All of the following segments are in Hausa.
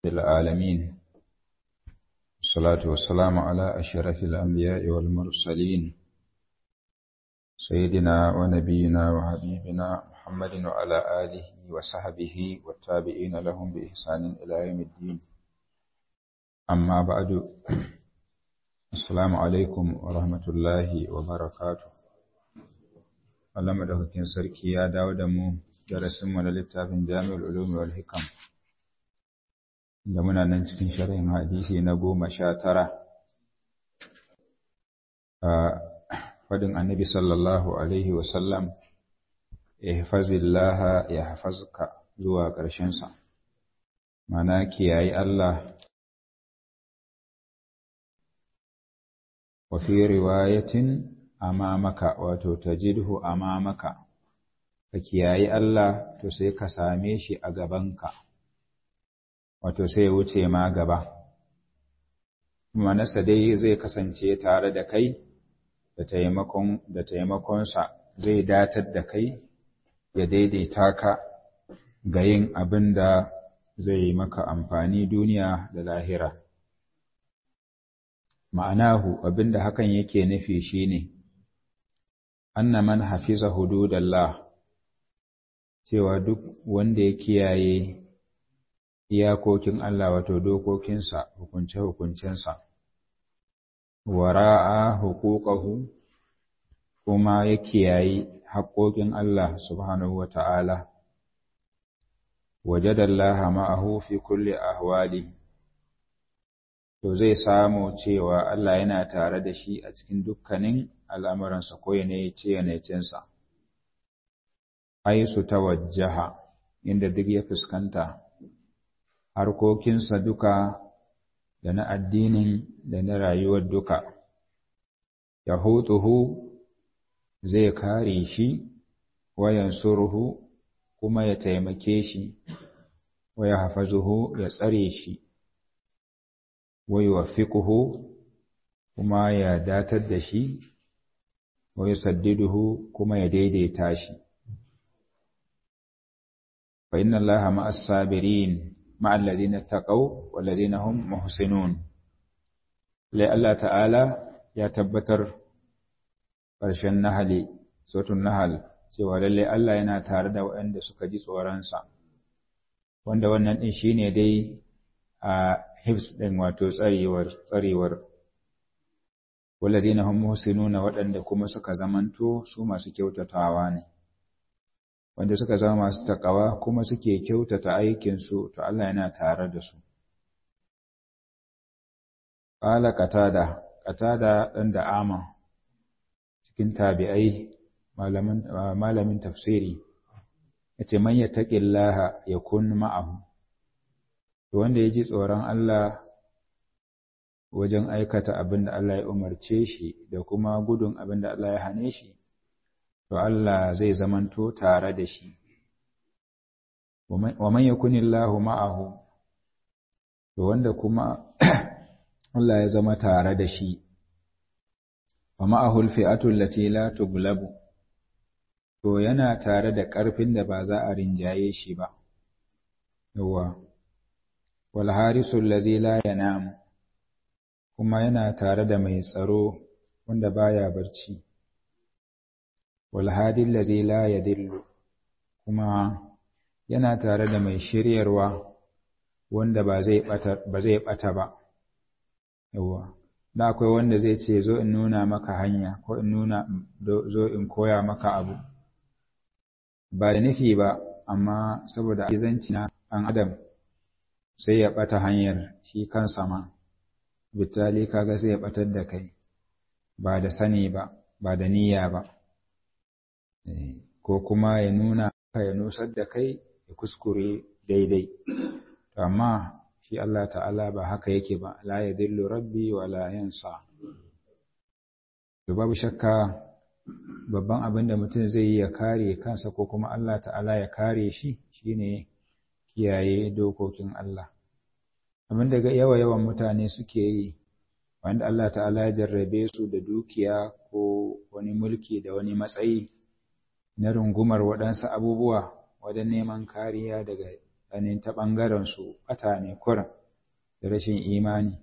العالمين الصلاة والسلام على أشرف الأنبياء والمرسلين سيدنا ونبينا وحبيبنا محمد وعلى آله وصحبه والتابعين لهم بإحسان إلى يوم الدين أما بعد السلام عليكم ورحمة الله وبركاته Allah madaukakin sarki ya dawo da mu darasinmu na littafin Jami'ul Ulum wal Hikam da muna nan cikin sharhin hadisi na goma sha tara a fadin annabi sallallahu alaihi wasallam ihfazillaha yahfazka zuwa ƙarshensa mana kiyayi Allah wa fi riwayatin amamaka wato tajidhu amamaka ka kiyayi Allah to sai ka same shi a gabanka wato sai ya wuce ma gaba manasa dai zai kasance tare da kai da taimakon da taimakonsa zai datar da kai ya daidaita ka ga yin abin da zai maka amfani duniya da lahira ma'anahu abin da hakan yake nufi shine anna man hafiza hududallah cewa duk wanda ya kiyaye iyakokin Allah wato dokokinsa hukunce-hukuncensa wara'a huquqahu kuma ya kiyaye haƙoƙin Allah subhanahu wata'ala wajadallaha ma'ahu fi kulli ahwali to zai samu cewa Allah yana tare da shi a cikin dukkanin al'amuransa ko yanayice-yanayicensa, ai su tawajjaha inda duk ya fuskanta, harkokinsa duka da na addinin da na rayuwar duka, Yahutuhu zai kare shi, wayan surhu kuma ya taimake shi, waya hafazuhu ya tsare shi, wai wa kuma ya datar da shi, wa yusaddiduhu kuma ya daidaita shi fa inna allaha ma'as sabirin ma'al ladzina taqaw wal ladzina hum muhsinun lai Allah ta'ala ya tabbatar ƙarshen nahali suratul nahl cewa lalle Allah yana tare da waɗanda suka ji tsoronsa wanda wannan din shine dai a hifs din wato tsarewar tsarewar walladina hum muhsinuna waɗanda kuma suka zamanto su masu kyautatawa ne wanda suka zama masu takawa kuma suke kyautata aikin su to Allah yana tare da su qala qatada qatada dan da ama cikin tabi'ai malamin malamin tafsiri yace man yattaqillaha yakun ma'ahu to wanda yaji tsoron Allah wajen aikata abin da Allah ya umarce shi da kuma gudun abin da Allah ya hane shi, to Allah zai zamanto tare da shi. Wa man yakunillahu ma'ahu, to wanda kuma Allah ya zama tare da shi, wa ma'ahul fi'atul lati la tuglabu, to yana tare da ƙarfin da ba za a rinjaye shi ba. Yawwa, wal harisul lazi la yanamu. kuma yana tare da mai tsaro wanda baya barci wal hadi allazi la yadillu kuma yana tare da mai shiryarwa wanda ba zai bata ba zai bata ba yawa da akwai wanda zai ce zo in nuna maka hanya ko in nuna zo in koya maka abu ba da nufi ba amma saboda izanci na an adam sai ya bata hanyar shi kansa ma bitali kaga sai ya batar da kai ba da sani ba ba da niyya ba ko kuma ya nuna ka ya nusar da kai ya kuskure daidai amma shi Allah ta'ala ba haka yake ba la yadillu rabbi wa la yansa to babu shakka babban abin da mutum zai yi ya kare kansa ko kuma Allah ta'ala ya kare shi shine kiyaye dokokin Allah abin da yawa yawan mutane suke yi wanda Allah ta'ala ya jarrabe su da dukiya ko wani mulki da wani matsayi na rungumar waɗansu abubuwa wajen neman kariya daga ainihin ta ɓangarensu ɓata ne kurin da rashin imani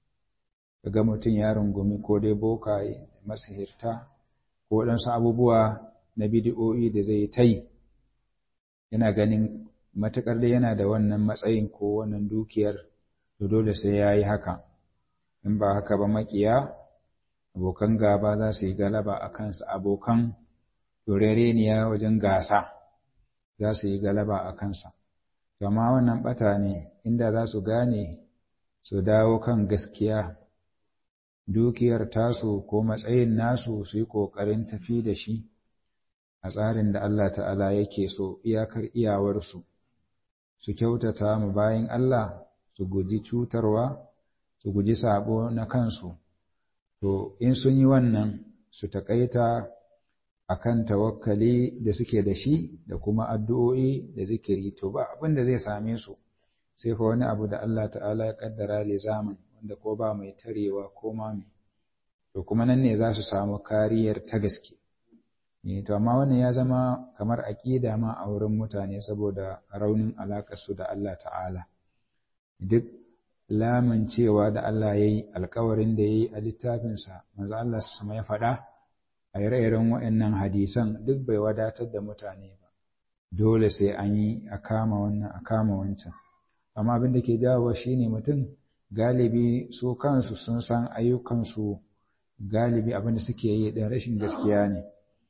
ga mutum ya rungumi ko dai bokaye masihirta ko waɗansu abubuwa na bidiyo'i da zai ta yi yana ganin matuƙar da yana da wannan matsayin ko wannan dukiyar to dole sai ya yi haka in ba haka ba maƙiya abokan gaba za su yi galaba a kansa abokan turereniya wajen gasa za su yi galaba a kansa gama wannan ɓata ne inda za su gane su dawo kan gaskiya dukiyar tasu ko matsayin nasu su yi ƙoƙarin tafi da shi a tsarin da Allah ta'ala yake so iyakar iyawarsu su kyautata mu bayan Allah su guji cutarwa su guji sabo na kansu to in sun yi wannan su taƙaita akan tawakkali da suke da shi da kuma addu'o'i da zikiri to ba abin da zai same su sai fa wani abu da Allah ta'ala ya kaddara le zaman wanda ko ba mai tarewa ko ma mai to kuma nan ne za su samu kariyar ta gaske ne to amma wannan ya zama kamar aqida ma a wurin mutane saboda raunin alakar su da Allah ta'ala duk lamun cewa da Allah yayi alkawarin da yayi a littafinsa manzo Allah su ya faɗa a ire-iren waɗannan hadisan duk bai wadatar da mutane ba dole sai an yi a kama wannan a kama wancan amma abin da ke jawowa shine mutum galibi su kansu sun san ayyukansu galibi abin da suke yi da rashin gaskiya ne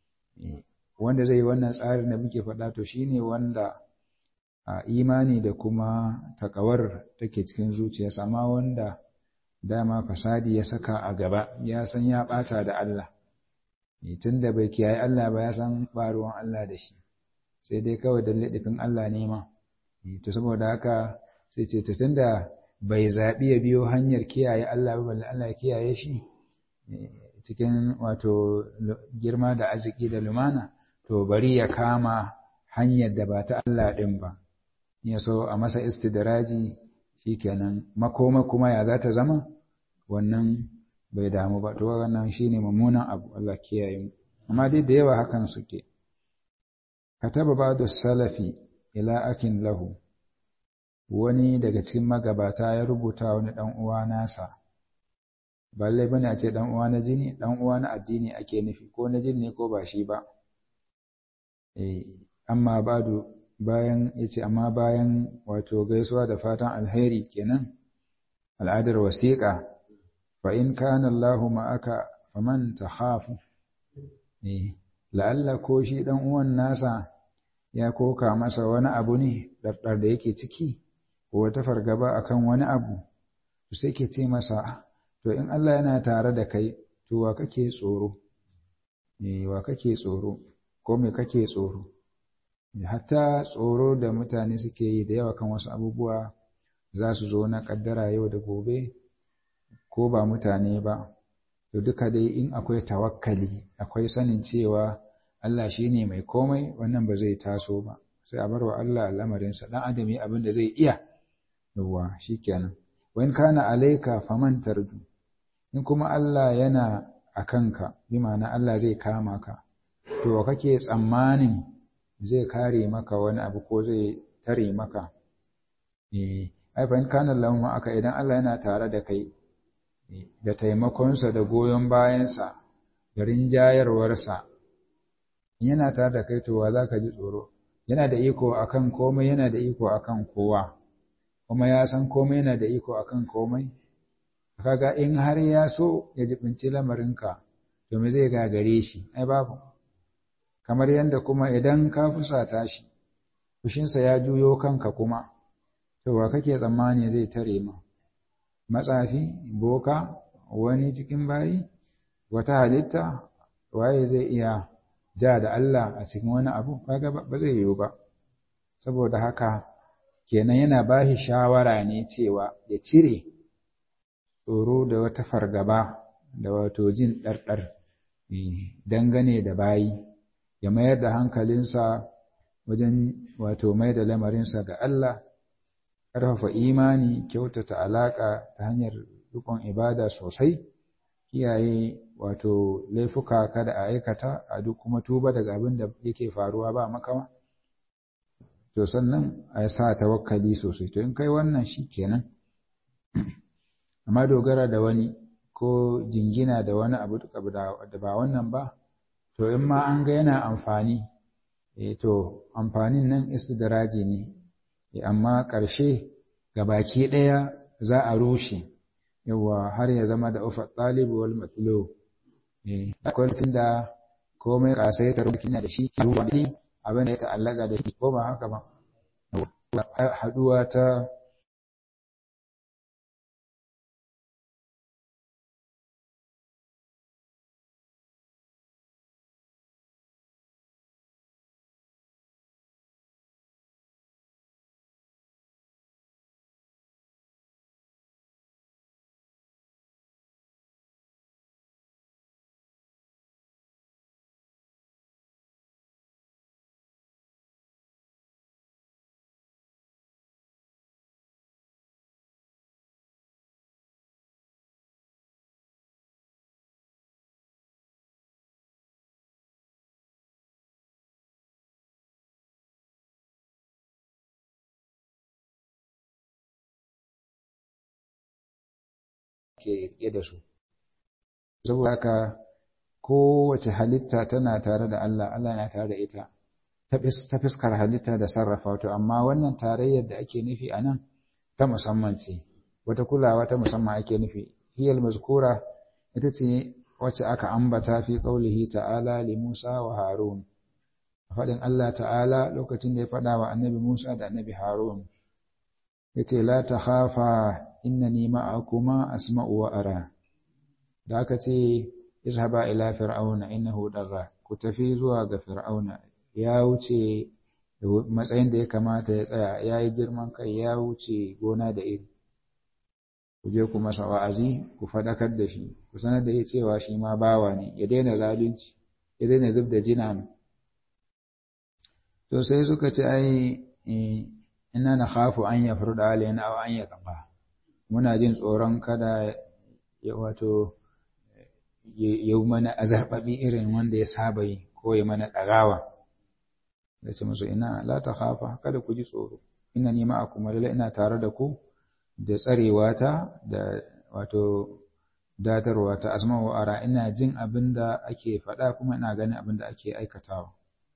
wanda zai yi wannan tsarin da muke faɗa to shine wanda a imani da kuma takawar take cikin zuciyarsa amma wanda dama fasadi ya saka a gaba ya san ya ɓata da Allah tun da bai kiyaye Allah ba ya san ɓaruwan Allah da shi sai dai kawai da laɗifin Allah ne ma to saboda haka sai ce to tun da bai zaɓi ya biyo hanyar kiyaye Allah ba balle Allah ya kiyaye shi cikin wato girma da arziki da lumana to bari ya kama hanyar da ba ta Allah ɗin ba ya so a masa istidraji shikenan makoma kuma ya za ta zama wannan bai damu ba to wannan shine mummunan abu Allah kiyaye mu amma dai da yawa hakan suke kataba ba'du salafi ila akin lahu wani daga cikin magabata ya rubuta wani dan uwa nasa balle bane a ce dan uwa na jini dan uwa na addini ake nufi ko na jini ko ba shi ba eh amma ba'du bayan yace amma bayan wato gaisuwa da fatan alheri kenan al'adar wasiƙa fa in kana Allahu ma'aka faman takhafu eh la'alla ko shi dan uwan nasa ya koka masa wani abu ne ɗarɗar da yake ciki ko wata fargaba akan wani abu to sai ke ce masa to in Allah yana tare da kai to wa kake tsoro eh wa kake tsoro ko me kake tsoro hatta tsoro da mutane suke yi da yawa kan wasu abubuwa za su zo na kaddara yau da gobe ko ba mutane ba to duka dai in akwai tawakkali akwai sanin cewa Allah shi ne mai komai wannan ba zai taso ba sai a bar wa Allah lamarinsa ɗan adam yi abin da zai iya yawwa shi kenan wani kana alaika faman tardu in kuma Allah yana a kanka bi ma'ana Allah zai kama ka to kake tsammanin zai kare maka wani abu ko zai tare maka eh ai fa in kana lahu aka idan Allah yana tare da kai da taimakonsa da goyon bayansa da rinjayarwarsa yana tare da kai to wa za ka ji tsoro yana da iko akan komai yana da iko akan kowa kuma ya san komai yana da iko akan komai kaga in har ya so ya jibinci lamarinka to me zai gagare shi ai babu kamar yadda kuma idan ka fusata shi fushinsa ya juyo kanka kuma to wa kake tsammani zai tare ma matsafi boka wani cikin bayi wata halitta waye zai iya ja da Allah a cikin wani abu kaga ba zai yiwu ba saboda haka kenan yana bashi shawara ne cewa ya cire tsoro da wata fargaba da wato jin ɗarɗar dangane da bayi ya mayar da hankalinsa wajen wato mai da lamarinsa ga Allah ƙarfafa imani kyautata alaƙa ta hanyar rikon ibada sosai kiyaye wato laifuka kada a aikata a duk kuma tuba daga abin da yake faruwa ba makawa to sannan a sa tawakkali sosai to in kai wannan shi kenan amma dogara da wani ko jingina da wani abu da ba wannan ba to in ma an ga yana amfani eh to amfanin nan istidraji ne amma ƙarshe baki ɗaya za a rushe yawa har ya zama da ufa ɗalibu wal matlo eh akwai da komai kasaitar kina da shi ruwa ne abin da ya ta'allaka da shi ko ba haka ba haduwa ta ke riƙe da su saboda haka kowace halitta tana tare da Allah Allah na tare da ita ta fuskar halitta da sarrafa to amma wannan tarayyar da ake nufi a nan ta musamman ce wata kulawa ta musamman ake nufi hiyal mazkura ita ce wacce aka ambata fi qaulihi ta'ala li Musa wa Harun faɗin Allah ta'ala lokacin da ya faɗa wa annabi Musa da annabi Harun yace la takhafa innani ma'akuma asma'u wa ara da aka ce izhaba ila fir'auna innahu dagha ku tafi zuwa ga fir'auna ya wuce matsayin da ya kamata ya tsaya ya yi girman kai ya wuce gona da iri ku je ku masa wa'azi ku faɗakar da shi ku sanar da ya cewa shi ma bawa ne ya daina zalunci ya daina zub da jina to sai suka ce ai ina na khafu an ya furda alaina aw an ya tsafa muna jin tsoron kada ya wato ya mana azarbabi irin wanda ya saba yi ko ya mana ɗagawa da ce musu ina la ta khafa kada ku ji tsoro ina nima a kuma lalla ina tare da ku da tsarewa ta da wato datarwa ta asma wa ara ina jin abin da ake faɗa kuma ina ganin abin da ake aikatawa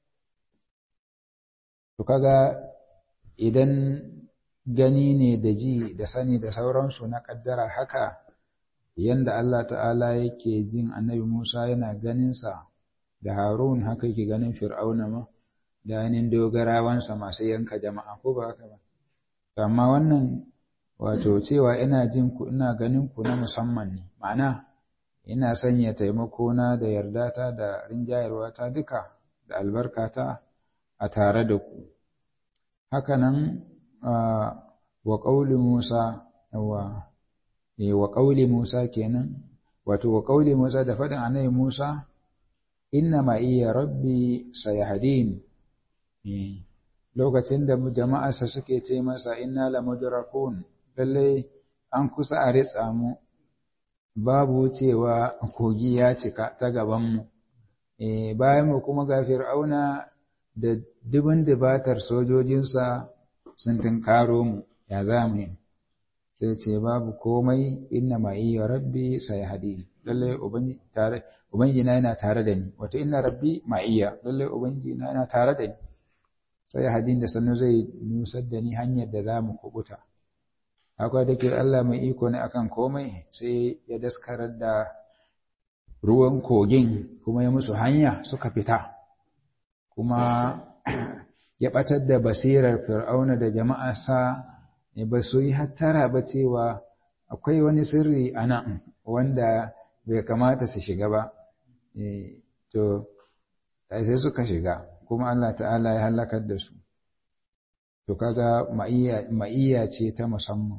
to kaga idan gani ne da ji da sani da sauransu na kaddara haka yanda Allah ta'ala yake jin annabi Musa yana ganinsa da Harun haka yake ganin Fir'auna ma da yanin dogarawansa masu yanka jama'a ko ba haka ba amma wannan wato cewa ina jin ku ina ganin ku na musamman ne ma'ana ina sanya taimako na da yardata da rinjayarwa ta duka da albarkata a tare da ku hakanan wa ƙauli Musa wa wa ƙauli Musa kenan wato wa ƙauli Musa da faɗin annabi Musa inna ma iya rabbi sayahdin lokacin da jama'arsa suke ce masa inna la mudrakun lalle an kusa a ritsa mu babu cewa kogi ya cika ta gaban mu bayan mu kuma ga fir'auna da dubin dubatar sojojinsa sun tunkaro mu ya za mu yi sai ce babu komai inna ma iya rabbi sai hadi lalle ubangiji na yana tare da ni wato inna rabbi ma iya lalle ubangiji na yana tare da ni sai hadin da sannu zai nusar da ni hanyar da za mu kubuta akwai da ke Allah mai iko ne akan komai sai ya daskarar da ruwan kogin kuma ya musu hanya suka fita kuma ya ɓatar da basirar fir'auna da jama'arsa ba su yi hattara ba cewa akwai wani sirri a nan wanda bai kamata su shiga ba to sai suka shiga kuma Allah ta'ala ya halakar da su to kaga ma'iyya ce ta musamman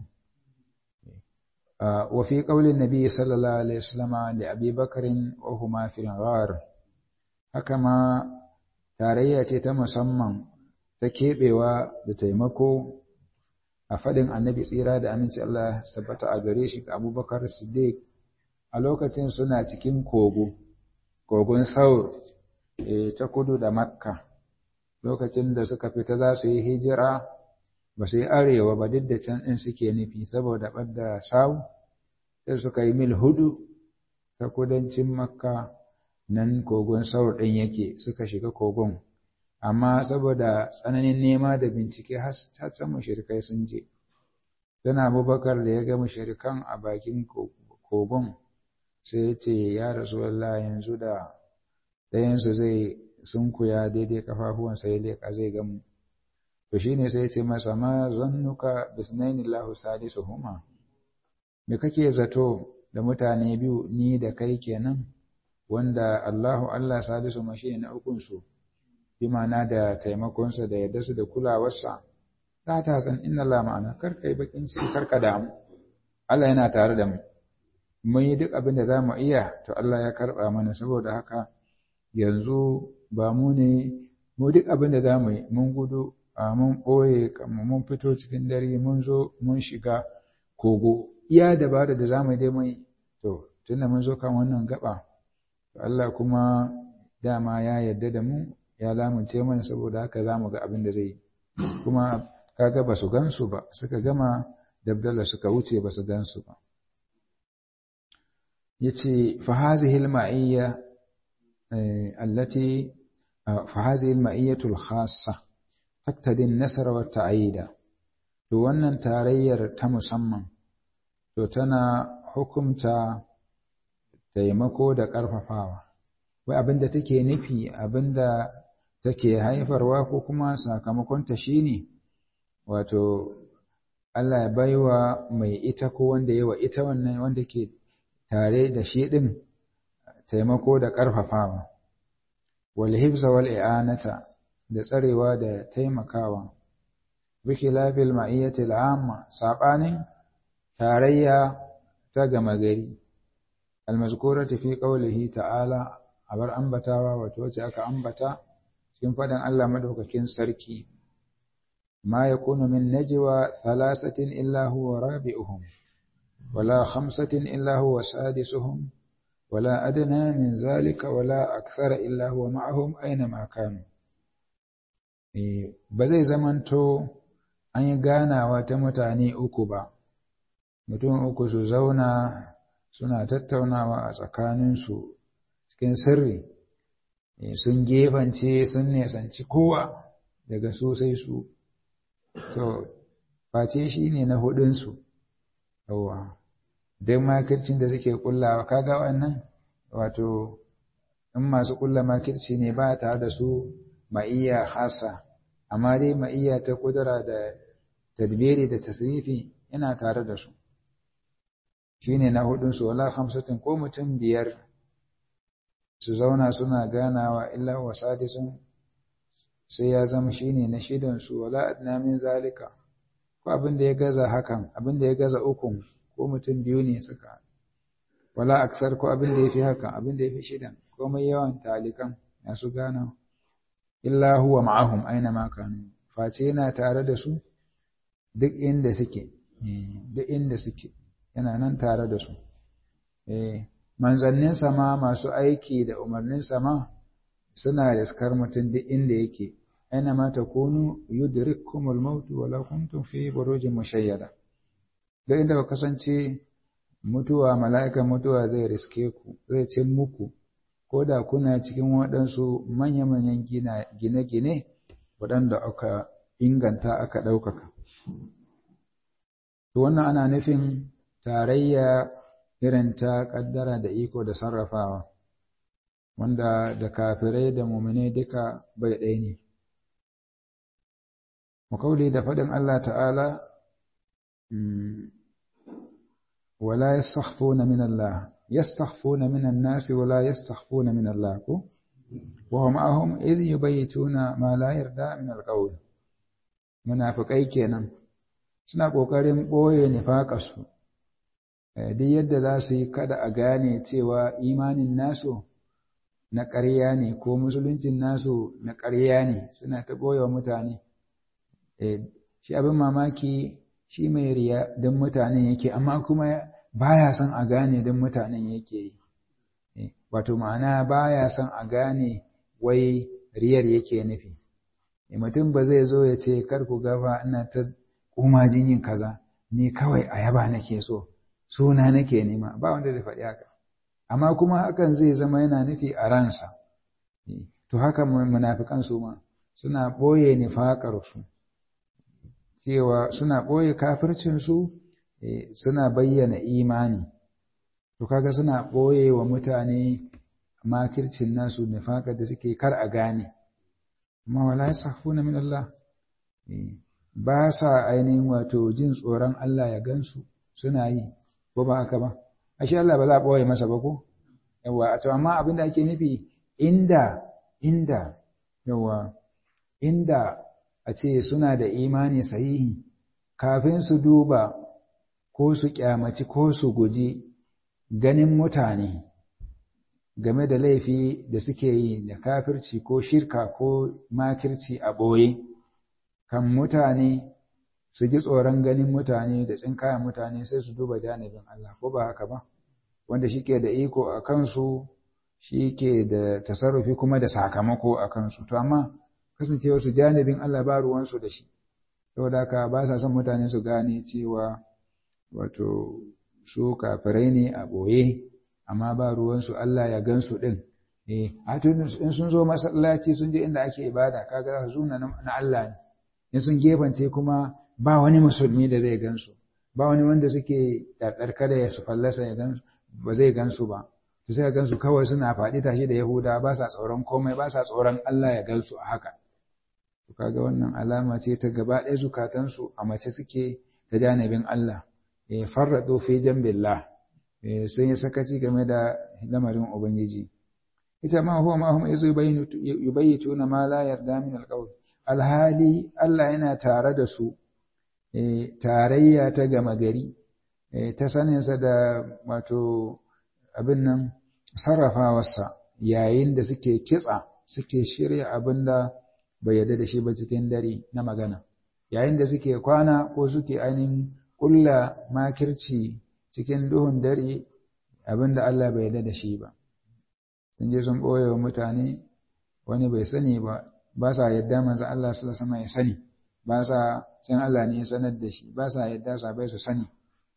wa fi qaulin nabi sallallahu alaihi wasallam da Abi Bakarin wa huma fil ghar haka ma tarayya ce ta musamman ta keɓewa da taimako a faɗin annabi tsira da aminci Allah tabbata a gare shi ga abubakar siddiq a lokacin suna cikin kogo kogon saur ta kudu da makka lokacin da suka fita za su yi hijira ba su yi arewa ba duk da can ɗin suke nufi saboda ɓadda sawu sai suka yi mil hudu ta kudancin makka nan kogon saur ɗin yake suka shiga kogon amma saboda tsananin nema da bincike har can mushrikai sun je tana abubakar da ya ga mushrikan a bakin kogon sai ya ce ya rasulallah yanzu da ɗayansu zai sunkuya daidai kafafuwansa ya leƙa zai gamu to shine sai ya ce masa ma zannuka bisnaini lahu salisuhuma me kake zato da mutane biyu ni da kai kenan wanda Allahu Allah salisu mashi na ukun su bi ma'ana da taimakonsa da yadda su da kulawarsa la ta san inna Allah ma'ana kar kai bakin ciki kar ka damu Allah yana tare da mu mun yi duk abin da za mu iya to Allah ya karɓa mana saboda haka yanzu ba mu ne mu duk abin da za mu yi mun gudu a mun ɓoye mun fito cikin dare mun zo mun shiga kogo iya dabara da za mu yi dai mai to tunda mun zo kan wannan gaba to Allah kuma dama ya yarda da mu ya lamunce mana saboda haka za mu ga abin da zai yi kuma kaga ba su gansu ba suka gama dabdala suka wuce ba su gansu ba yace fa hazihi al-ma'iyya allati fa hazihi al-ma'iyyatu al-khassa taqtadi an-nasra wa ta'ida to wannan tarayyar ta musamman to tana hukumta taimako da ƙarfafawa wai abinda take nufi abinda take haifarwa ko kuma sakamakonta shine wato Allah ya baiwa mai ita ko wanda yawa ita wannan wanda ke tare da shi din taimako da ƙarfafawa wal hifza wal i'anata da tsarewa da taimakawa biki lafil ma'iyyatil amma sabanin tarayya ta gama gari almazkurati fi qawlihi ta'ala abar ambatawa wato wacce aka ambata cikin faɗin Allah madaukakin sarki ma yakunu min najwa thalathatin illa huwa rabi'uhum wala khamsatin illa huwa sadisuhum wala adna min zalika wala akthara illa huwa ma'ahum aina ma kanu ba zai zamanto an yi ganawa ta mutane uku ba mutum uku su zauna suna tattaunawa a tsakaninsu cikin sirri sun gefance sun nesanci kowa daga su sai su to face shi ne na hudunsu yawa don makircin da suke kullawa kaga wannan wato in masu kulla makirci ne ba tare da su ma'iyya hasa amma dai ma'iyya ta kudura da tadbiri da tasrifi yana tare da su shine na hudunsu wala hamsatin ko mutum biyar su zauna suna ganawa illa wa sadisun sai ya zama shine na shidan su wala adna min zalika ko abin da ya gaza hakan abin da ya gaza ukun ko mutum biyu ne suka wala aksar ko abin da yafi hakan abin da yafi shidan ko mai yawan talikan masu gana illa huwa ma'ahum aina ma kanu face yana tare da su duk inda suke duk inda suke yana nan tare da su manzannin sama masu aiki da umarnin sama suna riskar mutum duk inda yake aina ma takunu yudrikkumul maut walau kuntum fi burujin mushayyada duk inda ku kasance mutuwa mala'ikan mutuwa zai riske ku zai cin muku ko da kuna cikin waɗansu manya-manyan gine-gine waɗanda aka inganta aka ɗaukaka to wannan ana nufin tarayya irin ta ƙaddara da iko da sarrafawa wanda da kafirai da mumine duka bai ɗaya ne makauli da faɗin Allah ta'ala wala yastakhfuna min Allah yastakhfuna min an-nas wala yastakhfuna min Allah ko wa hum ahum idh yubayituna ma la yarda min al-qawl munafiqai kenan suna kokarin boye nifaƙarsu duk yadda za su yi kada a gane cewa imanin nasu na ƙarya ne ko musuluncin nasu na ƙarya ne suna ta ɓoye mutane shi abin mamaki shi mai riya don mutanen yake amma kuma baya son a gane don mutanen yake yi wato ma'ana baya son a gane wai riyar yake nufi mutum ba zai zo ya ce kar ku gafa ina ta kumajin yin kaza ni kawai a yaba nake so suna nake nema ba wanda zai faɗi haka amma kuma hakan zai zama yana nufi a ransa to haka munafikan su ma suna ɓoye nifaƙarsu cewa suna ɓoye kafircinsu suna bayyana imani to kaga suna ɓoye wa mutane makircin nasu nifaƙar da suke kar a gane amma wala yasafuna min Allah ba sa ainihin wato jin tsoron Allah ya gansu suna yi ko ba haka ba ashe Allah ba za a ɓoye masa ba ko yawa to amma abin da ake nufi inda inda yawa inda a ce suna da imani sahihi kafin su duba ko su kyamaci ko su guji ganin mutane game da laifi da suke yi da kafirci ko shirka ko makirci a ɓoye kan mutane su ji tsoron ganin mutane da tsinkayen mutane sai su duba janibin Allah ko ba haka ba wanda shi ke da iko a kansu shi ke da tasarrufi kuma da sakamako a kansu to amma kasancewar su janibin Allah ba ruwansu da shi saboda haka ba sa son mutane su gane cewa wato su kafirai ne a ɓoye amma ba ruwansu Allah ya gansu ɗin eh a in sun zo masallaci sun je inda ake ibada kaga zuna na Allah ne in sun gefance kuma ba wani musulmi da zai gansu ba wani wanda suke ɗarɗar kada ya su fallasa ya gansu ba zai gansu ba to sai gansu kawai suna faɗi tashi da Yahuda ba sa tsoron komai ba sa tsoron Allah ya gansu a haka to kaga wannan alama ce ta gaba ɗaya zukatansu a mace suke ta janibin Allah eh farradu fi jambillah eh sun yi sakaci game da lamarin ubangiji ita ma huwa ma hum izu yubayyituna ma la yarda min alqawl alhali Allah yana tare da su eh tarayya ta gama gari eh ta saninsa da wato abin nan sarrafawarsa yayin da suke kitsa suke shirya abin da bai yarda da shi ba cikin dare na magana yayin da suke kwana ko suke ainihin ƙulla makirci cikin duhun dare abin da Allah bai yarda da shi ba sun je sun ɓoye wa mutane wani bai sani ba ba sa yadda manzo Allah sallallahu alaihi ya sani ba sa san Allah ne ya sanar da shi ba sa yadda sabai su sani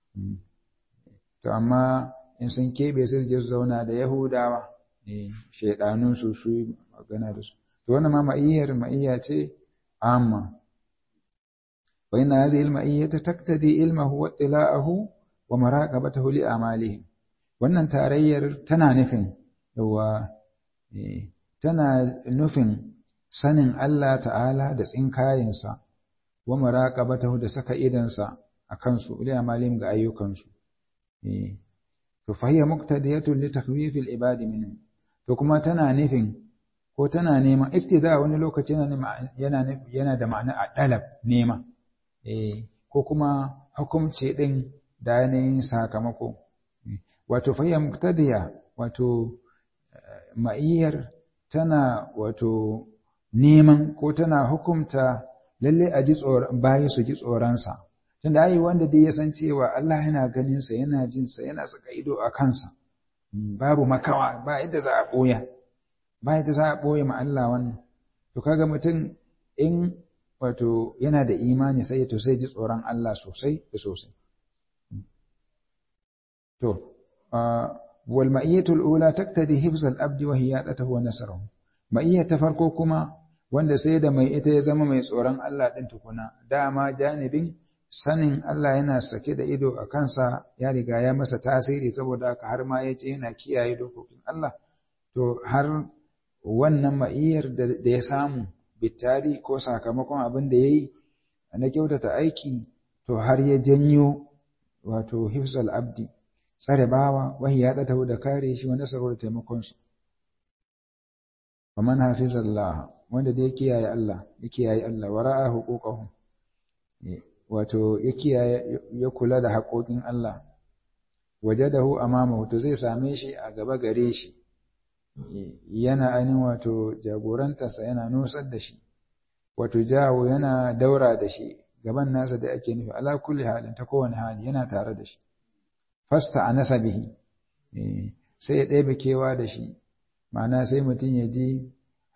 to amma in sun keɓe sai su je su zauna da Yahudawa eh shaidanun su su magana da su to wannan ma ma'iyyar ma'iyya ce amma wa inna hadhihi al-ma'iyyata taqtadi ilmahu wa ittila'ahu wa maraqabatahu li amalihim wannan tarayyar tana nufin yawa tana nufin sanin Allah ta'ala da tsinkayensa wa maraqabatahu da saka idansa a kansu li amalihim ga ayyukansu to fa hiya muqtadiyatun li takhwifil ibadi minhum to kuma tana nufin ko tana nema iktida wani lokaci yana yana yana da ma'ana a dalab nema eh ko kuma hukumci din da yanayin sakamako wato fa hiya muqtadiya wato ma'iyyar tana wato neman ko tana hukumta lalle a ji tsoron bayi su ji tsoronsa tunda ai wanda dai ya san cewa Allah yana ganin sa yana jin sa yana saka ido a kansa babu makawa ba yadda za a boya ba yadda za a boye ma Allah wannan to kaga mutum in wato yana da imani sai to sai ji tsoron Allah sosai da sosai to wal ma'iyatul ula taktadi hifzal abdi wa hiyadatahu wa nasruhu ma'iyya ta farko kuma wanda sai da mai ita ya zama mai tsoron Allah din tukuna dama janibin sanin Allah yana sake da ido a kansa ya riga ya masa tasiri saboda haka har ma ya ce yana kiyaye dokokin Allah to har wannan ma'iyyar da ya samu bitari ko sakamakon abin da ya yi na kyautata aiki to har ya janyo wato hifzal abdi tsare bawa wahi ya ɗata da kare shi wanda saboda taimakonsa wa man hafizallah wanda da ya kiyaye Allah ya kiyaye Allah wa ra'a huquqahu wato ya kiyaye ya kula da haƙoƙin Allah wajadahu amamahu to zai same shi a gaba gare shi yana ainihin wato jagorantarsa yana nusar da shi wato jawo yana daura da shi gaban nasa da ake nufi ala kulli halin ta kowane hali yana tare da shi fasta a nasabihi sai ya ɗebe kewa da shi ma'ana sai mutum ya ji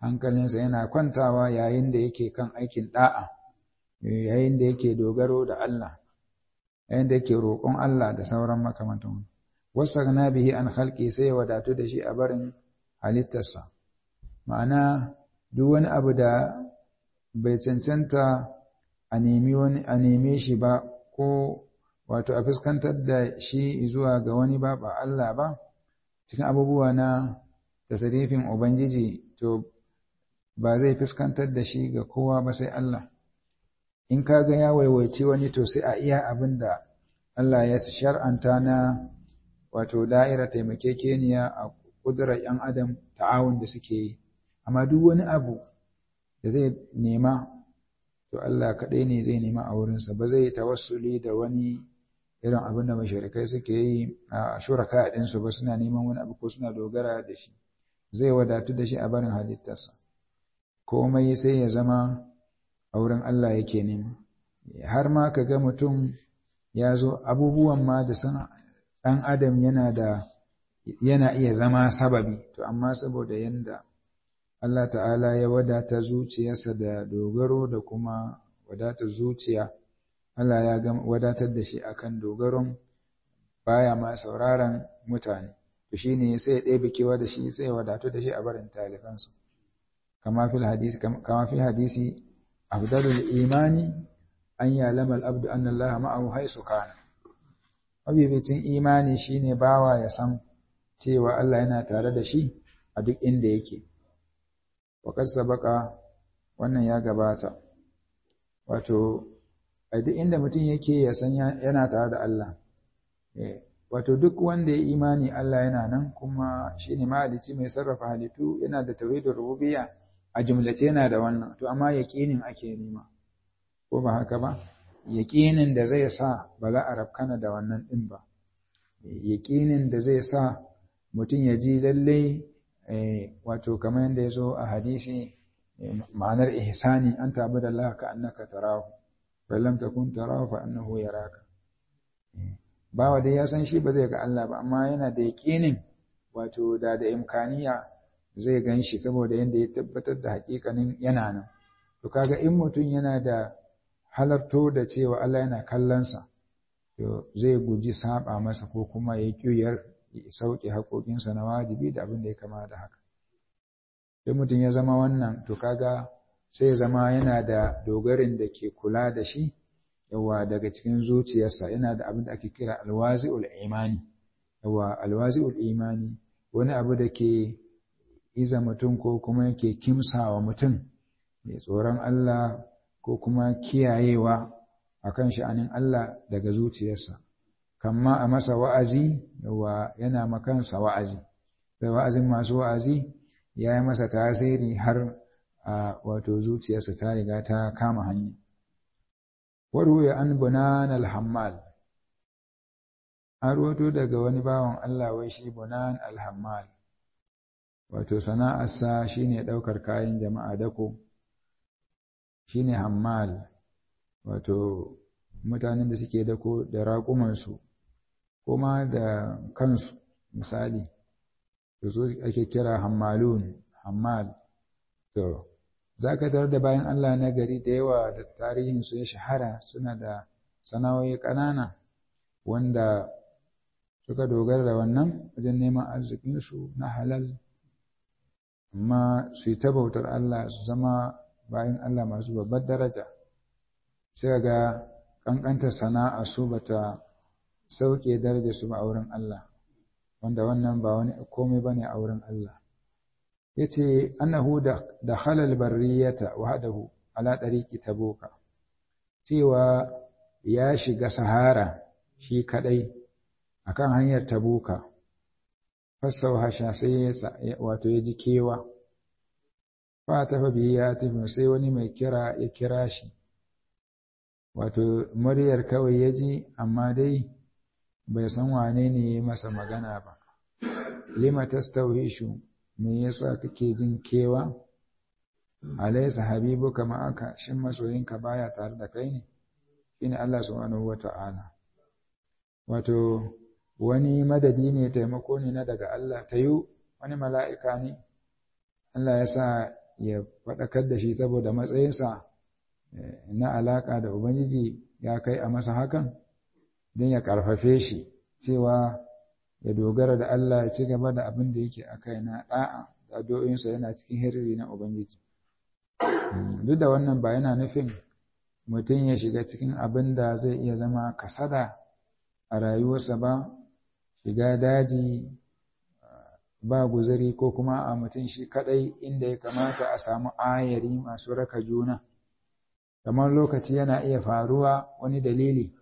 hankalinsa yana kwantawa yayin da yake kan aikin da'a yayin da yake dogaro da Allah yayin da yake roƙon Allah da sauran makamantan wastaghna bihi an khalqi sai ya wadatu da shi a barin halittarsa ma'ana duk wani abu da bai cancanta a nemi wani a neme shi ba ko wato a fuskantar da shi zuwa ga wani ba ba Allah ba cikin abubuwa na tasarifin ubangiji to ba zai fuskantar da shi ga kowa ba sai Allah in ka ga ya waiwaici wani to sai a iya abin da Allah ya shar'anta na wato da'ira taimakekeniya a kudurar ‘yan adam ta'awun da suke yi amma duk wani abu da zai nema to Allah kaɗai ne zai nema a wurinsa ba zai tawassuli da wani irin abin da mashirikai suke yi a shuraka ɗinsu ba suna neman wani abu ko suna dogara da shi zai wadatu da shi a barin halittarsa komai sai ya zama a wurin Allah yake nema har ma ka ga mutum ya zo abubuwan ma da san ɗan adam yana da yana iya zama sababi to amma saboda yanda Allah ta'ala ya wadata zuciyarsa da dogaro da kuma wadatar zuciya Allah ya wadatar da shi akan dogaron baya ma sauraron mutane to shine sai ya ɗebe kewa da shi sai ya wadatu da shi a barin talifansu kama fil hadisi kama fil hadisi afdalul imani an ya'lama al-abdu anna Allah ma'ahu haisu kana mabibicin imani shine bawa ya san cewa Allah yana tare da shi a duk inda yake waƙar sabaka wannan ya gabata wato a duk inda mutum yake ya san yana tare da Allah wato duk wanda ya imani Allah yana nan kuma shine mahalici mai sarrafa halittu yana da tauhidul rububiyya a jumlace yana da wannan to amma yaqinin ake nema ko ba haka ba yaqinin da zai sa ba za a rafkana da wannan din ba yaqinin da zai sa mutum ya ji lalle wato kamar yadda ya zo a hadisi ma'anar ihsani an tabi da Allah ka annaka tarahu fa lam takun tarahu fa annahu yaraka bawa dai ya san shi ba zai ga Allah ba amma yana da yaƙinin wato da da imkaniya zai gan shi saboda yadda ya tabbatar da haƙiƙanin yana nan to kaga in mutum yana da halarto da cewa Allah yana kallonsa to zai guji saba masa ko kuma ya ƙiyar sauke haƙoƙinsa na wajibi da abin da ya kama da haka in mutum ya zama wannan to kaga sai ya zama yana da dogarin da ke kula da shi yawa daga cikin zuciyarsa yana da abin da ake kira alwazi'ul imani yawa alwazi'ul imani wani abu da ke iza mutum ko kuma yake kimsawa mutum mai tsoron Allah ko kuma kiyayewa akan sha'anin Allah daga zuciyarsa kamma a masa wa'azi yawa yana makansa wa'azi sai wa'azin masu wa'azi ya yi masa tasiri har a wato zuciyarsa ta riga ta kama hanya warwe an bunan alhammal an roto daga wani bawan Allah wai shi bunan alhammal wato sana'arsa shine ɗaukar kayan jama'a dako shine hammal wato mutanen da suke dako da raƙumansu kuma da kansu misali to su ake kira hammalun hammal to za ka tarar da bayan Allah na gari da yawa da tarihinsu ya shahara suna da sana'o'i ƙanana wanda suka dogara da wannan wajen neman arzikinsu na halal amma su yi ta bautar Allah su zama bayan Allah masu babbar daraja sai ga ƙanƙantar sana'a su bata sauke daraja su ba a wurin Allah wanda wannan ba wani komai bane a wurin Allah yace annahu da halal barriyata wahdahu ala tariqi tabuka cewa ya shiga sahara shi kadai akan hanyar tabuka fassau hasha sai wato ya ji kewa fa ta fa biya tafi sai wani mai kira ya kira shi wato muryar kawai ya ji amma dai bai san wane ne masa magana ba lima tastawhishu me yasa kake jin kewa alaysa habibuka ma'aka shin masoyinka baya tare da kai ne shine Allah subhanahu wata'ala wato wani madadi ne taimako ne na daga Allah ta yi wani mala'ika ne Allah ya sa ya faɗakar da shi saboda matsayinsa na alaƙa da Ubangiji ya kai a masa hakan don ya ƙarfafe shi cewa ya dogara da Allah ya ci gaba da abin da yake a kai na ɗa'a da addu'o'insa yana cikin hirri na Ubangiji. Duk da wannan ba yana nufin mutum ya shiga cikin abin da zai iya zama kasada a rayuwarsa ba, shiga daji ba guzuri ko kuma a mutum shi kaɗai inda ya kamata a samu ayari masu raka juna. Kamar lokaci yana iya faruwa wani dalili,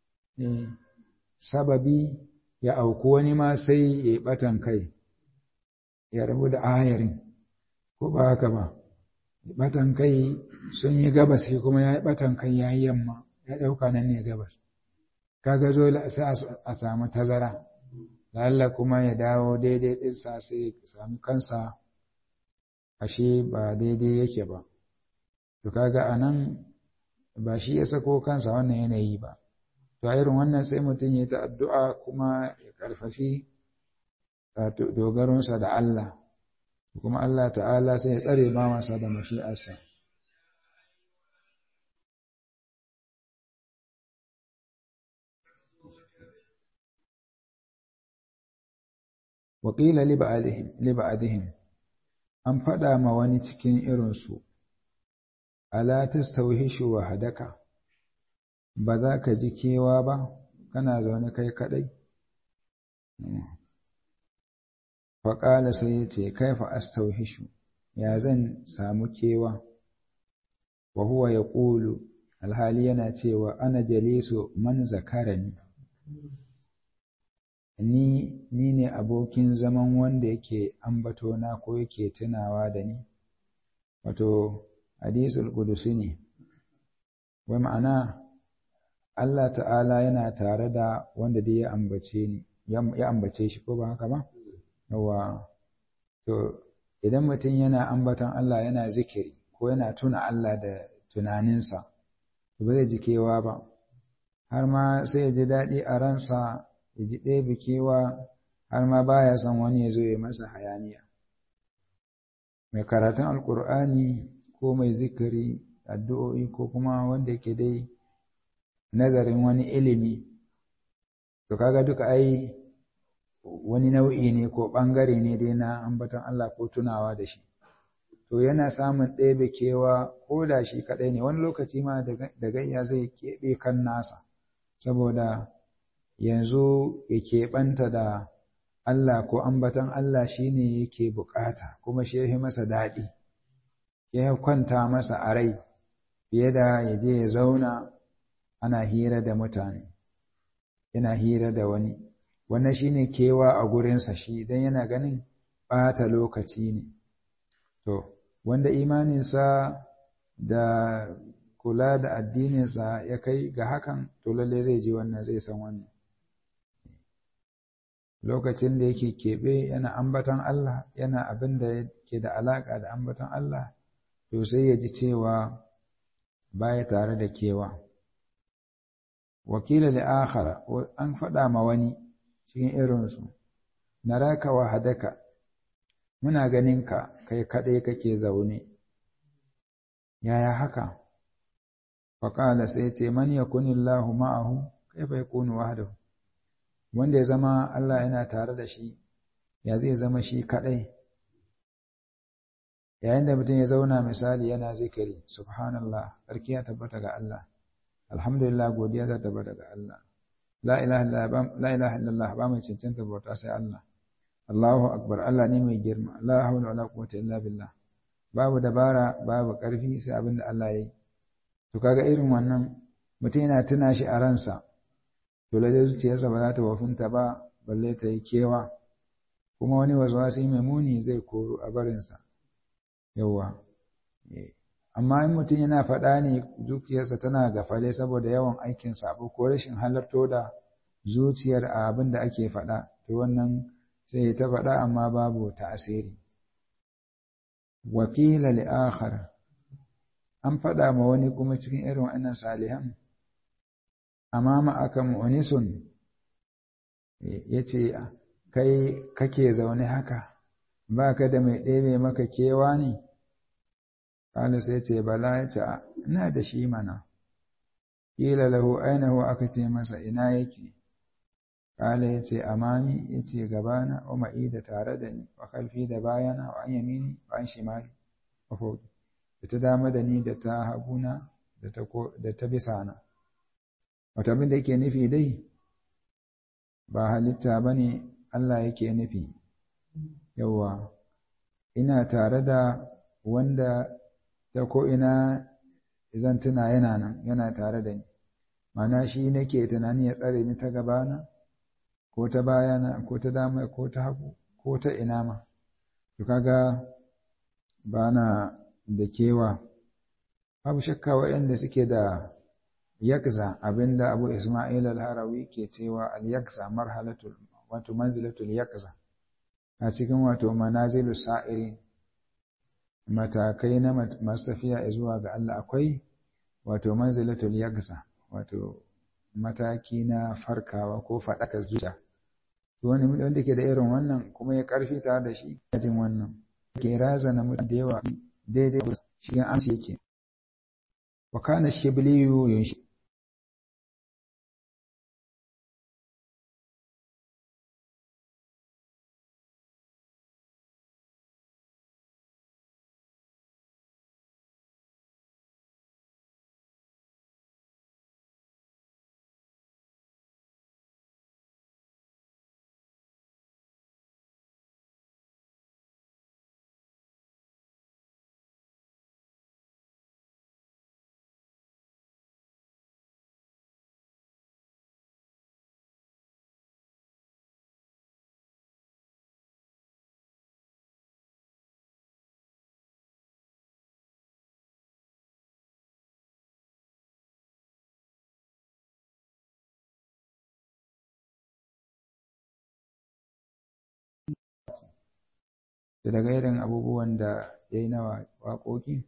sababi ya auku wani ma sai ya yi ɓatan kai, ya rabu da ayarin, ko ba haka ba. Ɓatan kai sun yi gabas shi kuma ya yi ɓatan kai ya yi yamma, ya ɗauka nan ne gabas. Kaga zo sai a samu tazara, lalla kuma ya dawo daidai ɗinsa sai ya sami kansa ashe ba daidai yake ba. To kaga a nan ba shi ya sako kansa wannan yanayi ba. To a irin wannan sai mutum ya ta addu'a kuma ya ƙarfafi dogaronsa da Allah. kuma Allah ta'ala sai ya tsare ba masa da mashi'arsa. Waƙila liba'adihim, an faɗa ma wani cikin irinsu, Ala tastauhishu wa hadaka, ba za ka ji kewa ba, kana zaune kai kaɗai? faƙala sai ya ce kaifa astauhishu ya zan samu kewa wa huwa ya ƙulu alhali yana cewa ana jalisu man zakarani ni ni ne abokin zaman wanda yake ambatona ko yake tunawa da ni wato hadisul qudusi ne wai ma'ana Allah ta'ala yana tare da wanda dai ya ambace ni ya ambace shi ko ba haka ba yawa to idan mutum yana ambaton Allah yana zikiri ko yana tuna Allah da tunaninsa to ba zai ji kewa ba har ma sai ya ji daɗi a ransa ya ji ɗaya kewa har ma baya son wani ya zo ya masa hayaniya mai karatun alkur'ani ko mai zikiri addu'o'i ko kuma wanda yake dai nazarin wani ilimi to kaga duka ai wani nau'i ne ko ɓangare ne dai na ambaton Allah ko tunawa da shi. To yana samun ɗebe kewa ko da shi kaɗai ne, wani lokaci ma da gayya zai keɓe kan nasa, saboda yanzu ya keɓanta da Allah ko ambaton Allah shi ne yake buƙata, kuma shi ya masa daɗi, ya kwanta masa a rai, fiye da ya je ya zauna ana hira da mutane, yana hira da wani. wannan shine kewa a gurinsa shi don yana ganin ɓata lokaci ne to wanda imaninsa da kula da addininsa ya kai ga hakan to lalle zai ji wannan zai san wannan lokacin da yake keɓe yana ambatan Allah yana abin da yake da alaƙa da ambatan Allah to sai ya ji cewa baya tare da kewa wakila da akhara an faɗa ma wani cikin irinsu, na raka wa hadaka, muna ganinka kai kaɗai kake zaune, yaya haka? Faƙala sai ce, Man ya kunillahu ma'ahu, kai bai kunu wahdahu wanda ya zama Allah yana tare da shi, ya zai zama shi kaɗai. Yayin da mutum ya zauna misali yana zikiri, Subhanallah, sarki ya tabbata ga Allah, Alhamdulillah godiya ta tabbata ga Allah. la ilaha illallah ba mai cancanta bauta sai Allah Allahu akbar Allah ne mai girma la hawla wala quwwata illa billah babu dabara babu karfi sai abin da Allah yayi to kaga irin wannan mutum yana tuna shi a ransa to lalle zuciyarsa ba za ta wafinta ba balle ta yi kewa kuma wani waswasi mai muni zai koro a barinsa yawa amma in mutum yana faɗa ne zuciyarsa tana gafale saboda yawan aikin sabo ko rashin halarto da zuciyar a abin da ake faɗa to wannan sai ta faɗa amma babu ta'asiri wakila li akhar an faɗa ma wani kuma cikin irin wannan salihan amma ma aka mu'nisun yace kai kake zaune haka ba ka da mai ɗebe maka kewa ne kala sai ce bala ya ce ina da shi mana kila lahu ainihu aka ce masa ina yake kala ya ce amami ya ce gabana wa ma'i da tare da ni wa kalfi da bayana wa an yamini wa an shimali wa fauki da ta dama da ni da ta haguna da ta bisa na wata abin da yake nufi dai ba halitta ba ne Allah yake nufi yawa ina tare da wanda ta ko'ina zan tuna yana nan yana tare da ni mana shi nake tunani ya tsare ni ta gabana ko ta bayana ko ta dama ko ta hagu ko ta ina ma to kaga ba na da kewa babu shakka waɗanda suke da yakza abinda abu isma'il al-harawi ke cewa al-yakza marhalatul wato manzilatul yakza a cikin wato manazilu sa'iri matakai na masu tafiya zuwa ga Allah akwai wato manzilatul yakza wato mataki na farkawa ko faɗakar zuciya wani wanda ke da irin wannan kuma ya karfi tare da shi jin wannan ke razana mutum da yawa daidai shi amsa yake wa kana shibliyu yunshi da daga irin abubuwan da ya yi na waƙoƙi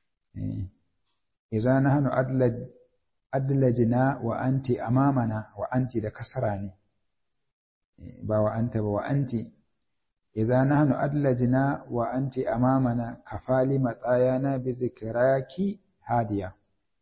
iza na hannu adlajina wa anti amamana wa anti da kasara ne ba wa anta ba wa anti iza na hannu adlajina wa anti amamana kafali matsayana bi zikiraki hadiya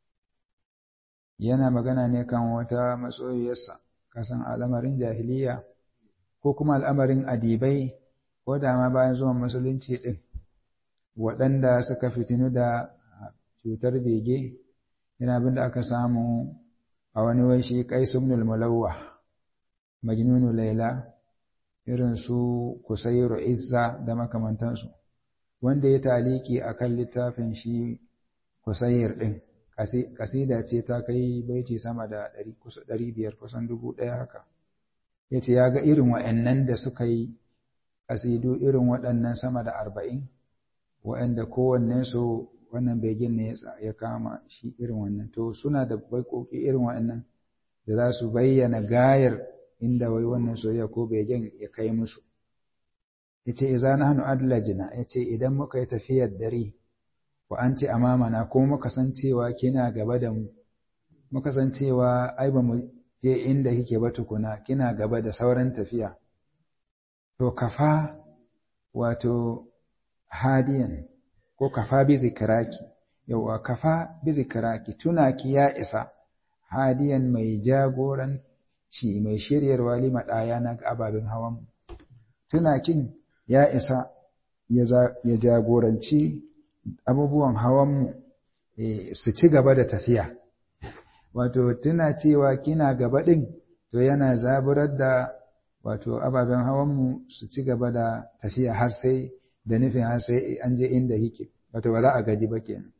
yana magana ne kan wata matsoyiyarsa kasan al'amarin jahiliya ko kuma al'amarin adibai ko da ma bayan zuwan musulunci ɗin waɗanda suka fitinu da cutar bege yana abin da aka samu a wani waishi qaisumnul mulawwa majnunu laila irin su kusairu izza da makamantansu wanda ya taliki akan littafin shi kusair ɗin kasida ce ta kai baiti sama da ɗari biyar kusan dubu ɗaya haka ya ce ya ga irin wa'annan da suka yi kasidu irin waɗannan sama da arba'in waɗanda kowanne su wannan begin ne ya kama shi irin wannan to suna da baikoki irin waɗannan da za su bayyana gayar inda wai wannan soyayya ko begen ya kai musu yace idza nahnu adlajna yace idan muka yi tafiyar dare wa anti amamana ko muka san cewa kina gaba da mu muka san cewa ai ba mu je inda kike ba tukuna kina gaba da sauran tafiya to kafa wato hadiyan ko kafa bi zikiraki yawa kafa bi zikiraki tunaki ya isa hadiyan mai jagoranci mai shiryarwa lima ɗaya na ababen hawan tunakin ya isa ya jagoranci abubuwan hawanmu su ci gaba da tafiya wato tuna cewa kina gaba ɗin to yana zaburar da wato ababen hawanmu su ci gaba da tafiya har sai da nufin har sai an je inda yake wato ba za a gaji ba kenan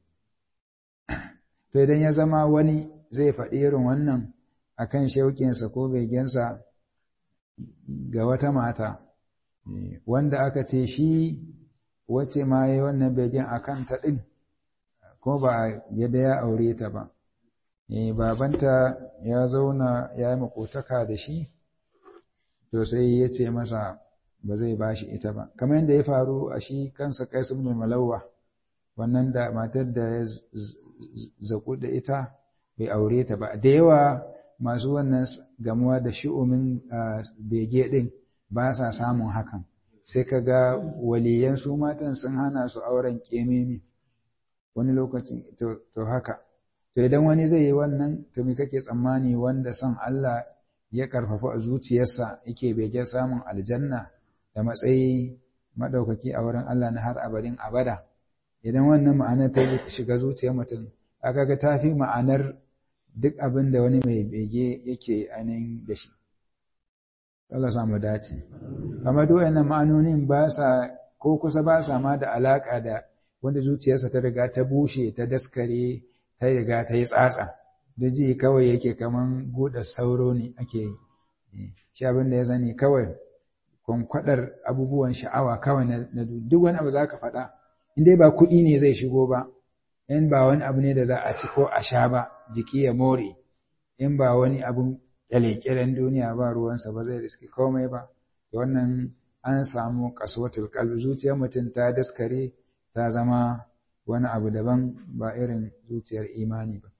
to idan ya zama wani zai faɗi irin wannan akan shauƙinsa ko begensa ga wata mata wanda aka ce shi wacce ma yi wannan begen a kanta ɗin ko ba yadda ya aure ta ba babanta ya zauna ya yi makotaka da shi to sai ya ce masa ba zai ba shi ita ba kamar yadda ya faru a shi kansa kaisu ibn malawa wannan da matar da ya zaku da ita bai aure ta ba da yawa masu wannan gamuwa da shi'umin bege din ba sa samun hakan sai ka ga waliyan su matan sun hana su auren kememi wani lokacin to haka to idan wani zai yi wannan to me kake tsammani wanda son Allah ya karfafa a zuciyarsa yake bege samun aljanna da matsayi madaukaki a wurin Allah na har abadin abada idan wannan ma'anar ta shiga zuciyar mutum aka ga tafi ma'anar duk abin da wani mai bege yake ainihin da shi Allah samu dace amma duk wannan ma'anonin ba sa ko kusa ba sa ma da alaka da wanda zuciyarsa ta riga ta bushe ta daskare ta riga ta yi tsatsa da ji kawai yake kaman buɗe sauro ne ake yi shi abin da ya sani kawai kwankwadar abubuwan sha'awa kawai na duk wani abu za ka faɗa in dai ba kuɗi ne zai shigo ba in ba wani abu ne da za a ci ko a sha ba jiki ya more in ba wani abun kyale-kyalen duniya ba ruwansa ba zai riski komai ba wannan an samu kasuwatul kalbi zuciyar mutum ta daskare ta zama wani abu daban ba irin zuciyar imani ba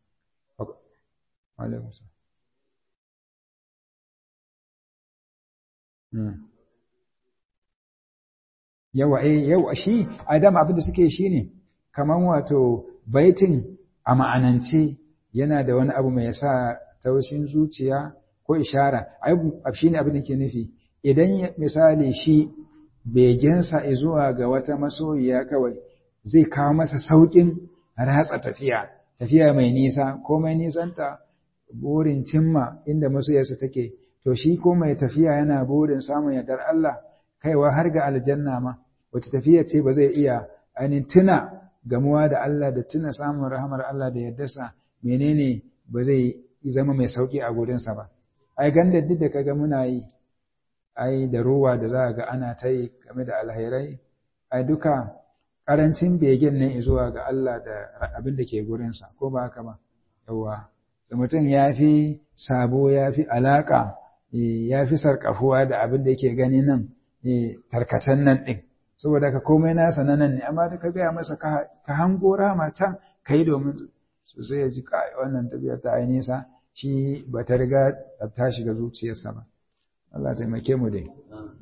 yawa eh yawa shi adam abin da suke shi ne kaman wato baitin a ma'anance yana da wani abu mai sa taushin zuciya ko ishara ai shi ne abin da ke nufi idan misali shi begensa zuwa ga wata masoyiya kawai zai kawo masa sauƙin ratsa tafiya tafiya mai nisa ko mai nisanta burin cimma inda masoyarsa take to shi ko mai tafiya yana burin samun yardar Allah kaiwa har ga aljanna ma wace tafiya ce ba zai iya ainihin tuna gamuwa da Allah da tuna samun rahamar Allah da yardarsa menene ba zai zama mai sauki a gurinsa ba ai ganda duk da kaga muna yi ai da ruwa da za ga ana ta yi game da alhairai ai duka karancin begen ne zuwa ga Allah da abin da ke gurinsa ko ba haka ba yawa da mutum ya fi sabo ya fi alaƙa ya fi sarƙafuwa da abin da yake gani nan tarkacen nan ɗin saboda ka komai nasa na nan ne amma da ka gaya masa ka hango rama can ka yi domin sosai ya ji wannan tafiya ta ai nisa shi ba ta riga ta shiga zuciyarsa ba Allah taimake mu dai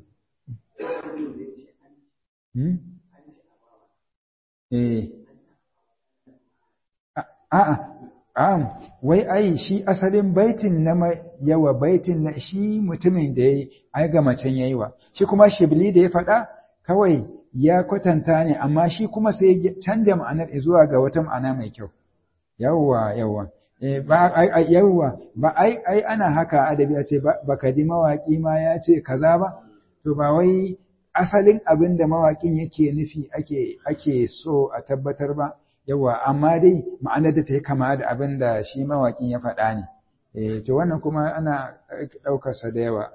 eh a'a Am, wai ai shi asalin baitin na yawa baitin na shi mutumin da ya yi, ai ga macen ya yi wa, shi kuma shibli da ya faɗa kawai ya kwatanta ne, amma shi kuma sai ya canja ma'anar zuwa ga wata ma'ana mai kyau. Yawwa, yawwa. E, ba, ai, yawwa, ba ai, ai ana haka adabi a ce ba ka ji mawaƙi ma ya ce kaza ba, to ba wai asalin abin da mawaƙin yake nufi ake, ake so a tabbatar ba. yawa amma dai ma'anar da ta yi kama da abin da shi mawaƙin ya faɗa ne eh to wannan kuma ana ɗaukarsa da yawa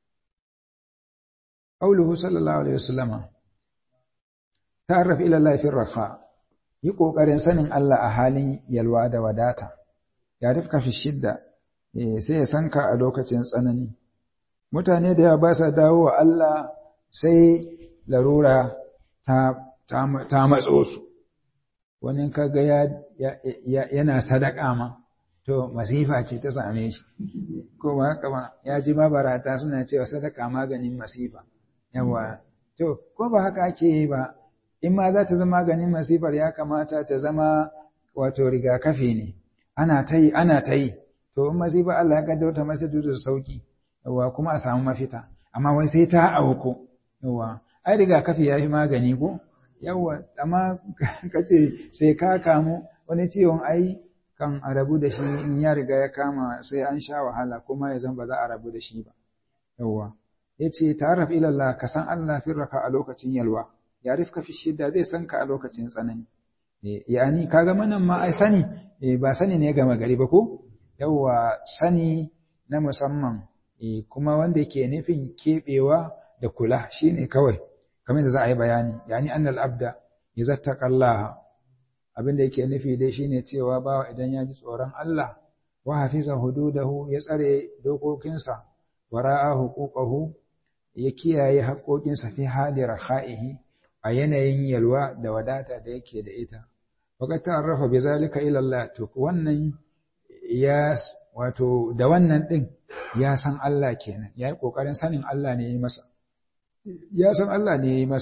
qauluhu sallallahu alaihi wasallam ta'arraf ila Allah fi rafa yi kokarin sanin Allah a halin yalwa da wadata ya rifka fi shidda eh sai ya sanka a lokacin tsanani mutane da yawa ba sa dawo wa Allah sai larura ta ta matso su wani kaga ya, yana sadaka ma to masifa ce ta same shi ko ba haka ba ya ji mabarata suna cewa sadaka maganin masifa yawa to ko ba haka ake yi ba in ma za ta zama maganin masifar ya kamata ta zama wato rigakafi ne ana ta yi ana ta yi to in masifa Allah ya kaddara ta masa da sauki yawa kuma a samu mafita amma wai sai ta auku yawa ai rigakafi ya fi magani ko yawa amma kace sai ka kamu wani ciwon ai kan a rabu da shi in ya riga ya kama sai an sha wahala kuma ya zan ba za a rabu da shi ba yawa yace ta'arraf ila Allah ka san Allah firraka a lokacin yalwa ya rifka fi shidda zai san ka a lokacin tsanani yani kaga manan ma ai sani ba sani ne gama gari ba ko yawa sani na musamman kuma wanda yake nufin keɓewa da kula shine kawai kamar da za a yi bayani yani annal abda yazattaqallaha abin da yake nufi dai shine cewa bawa idan ya ji tsoron Allah wa hafiza hududahu ya tsare dokokinsa wa ra'a huquqahu ya kiyaye haƙoƙinsa fi hali rakhaihi a yanayin yalwa da wadata da yake da ita waqad ta'arrafa bi zalika ila Allah to wannan ya wato da wannan din ya san Allah kenan ya yi kokarin sanin Allah ne ya yi masa ya san Allah ne ya yi masa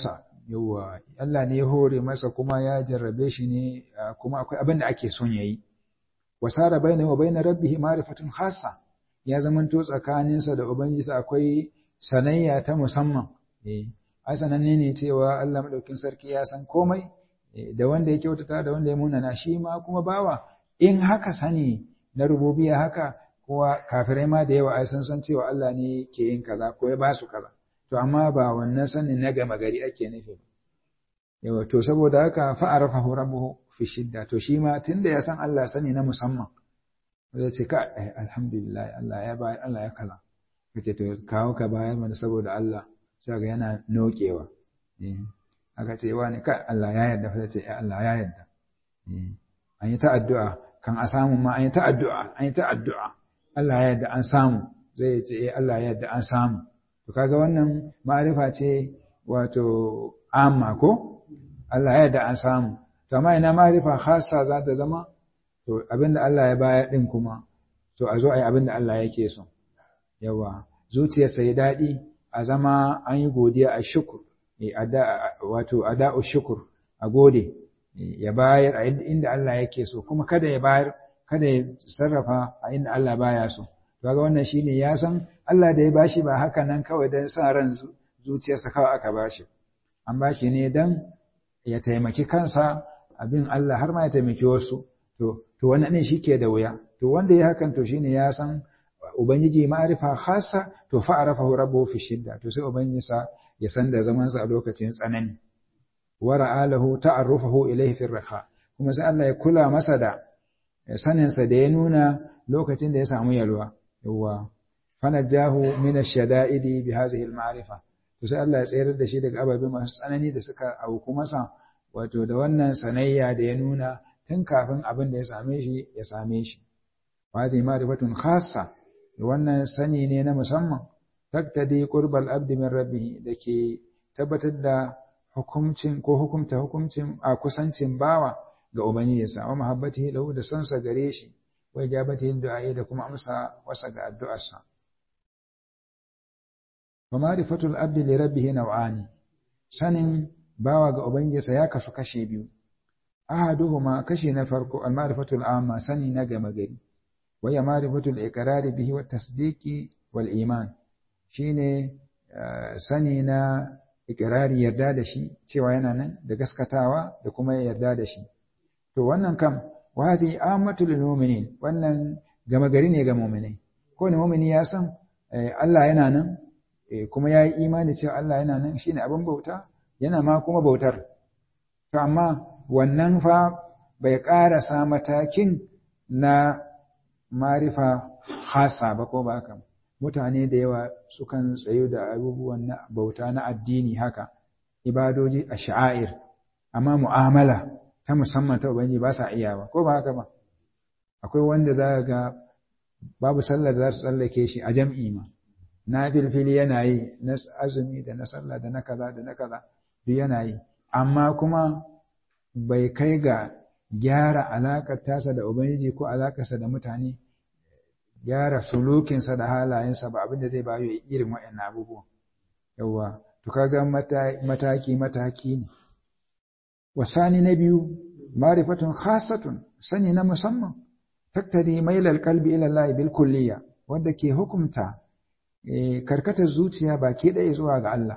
yawa Allah ne ya hore masa kuma ya jarrabe shi ne kuma akwai abin da ake son yayi wasara bainahu wa bain rabbih ma'rifatun khassa ya zamanto tsakaninsa da ubangiji akwai sanayya ta musamman eh ai sananne ne cewa Allah madaukin sarki ya san komai da wanda ya kyautata da wanda ya munana shi ma kuma bawa in haka sani na rububiya haka kowa kafirai ma da yawa ai sun san cewa Allah ne ke yin kaza ko ya ba su kaza to amma ba wannan sanin na gama gari ake nufi yawa to saboda haka fa'arafahu rabbuhu fi shidda to shi ma tunda ya san Allah sani na musamman zai ce ka alhamdulillah Allah ya bayar Allah ya kaza kace to kawo ka bayar mana saboda Allah sai ga yana nokewa aka ce wani ka Allah ya yarda sai ce Allah ya yarda an yi ta addu'a kan a samu ma an yi ta addu'a an yi ta addu'a Allah ya yarda an samu zai ce Allah ya yarda an samu to kaga wannan ma'arifa ce wato amma ko Allah ya yarda an samu to amma ina ma'arifa khassa za ta zama to abinda Allah ya bayar din kuma to a zo a yi abinda Allah yake so yawa zuciyarsa ya daɗi a zama an yi godiya a shukur wato ada'u shukur a gode ya bayar a inda Allah yake so kuma kada ya bayar kada ya sarrafa a inda Allah baya so kaga wannan shine ya san Allah da ya bashi ba haka nan kawai dan sa ran zuciyarsa kawai aka bashi an bashi ne dan ya taimaki kansa abin Allah har ma ya taimaki wasu to to wannan ne shike da wuya to wanda ya hakan to shine ya san ubangiji ma'arifa khassa to fa arafahu rabbuhu fi shidda to sai ubangijinsa ya san da zaman sa a lokacin tsanani wa ra'alahu ta'arrufahu ilayhi fi raha kuma sai Allah ya kula masa da sanin sa da ya nuna lokacin da ya samu yalwa yawa fanajahu min ash-shada'idi bi hadhihi al-ma'rifa to sai Allah ya tsayar da shi daga ababe masu tsanani da suka auku masa wato da wannan sanayya da ya nuna tun kafin abin da ya same shi ya same shi wa hadhihi ma'rifatun khassa wannan sani ne na musamman taktadi qurbal abdi min rabbih dake tabbatar da hukuncin ko hukumta hukuncin a kusancin bawa ga ubangijinsa wa mahabbatihi lahu da sansa gare shi wa ijabatihi du'a da kuma amsa wasa ga addu'arsa wa ma'rifatul abdi li rabbih naw'ani sanin bawa ga ubangijinsa ya kasu kashe biyu ahaduhuma kashi na farko al ma'rifatul amma sani na gama gari وهي معرفة الإقرار به والتصديق والإيمان shine sani na ikirari yarda da shi cewa yana nan da gaskatawa da kuma yarda da shi to wannan kam wazi amatul mu'minin wannan gama gari ne ga mu'minai ko ne mu'mini ya san Allah yana nan kuma ya yi imani cewa Allah yana nan shine abin bauta yana ma kuma bautar to amma wannan fa bai ƙarasa matakin na marifa hasa ba ko ba haka mutane da yawa sukan tsayo da abubuwan na bauta na addini haka ibadoji a sha'air amma mu'amala ta musamman ta ubangiji ba sa iya ba ko ba haka ba akwai wanda za ga babu sallar za su tsallake shi a jam'i ma na filfili yana yi na azumi da na sallah da na kaza da na kaza duk yana yi amma kuma bai kai ga gyara alaƙar tasa da Ubangiji ko alaƙarsa da mutane, gyara sulukinsa da halayensa ba abin da zai bayo irin waɗannan abubuwan. Yawwa, to kaga mataki-mataki ne. Wasani na biyu, marifatun khasatun sani na musamman, tattari mailal kalbi ilallahi bil kulliya, wanda ke hukumta karkatar zuciya baki ɗaya zuwa ga Allah.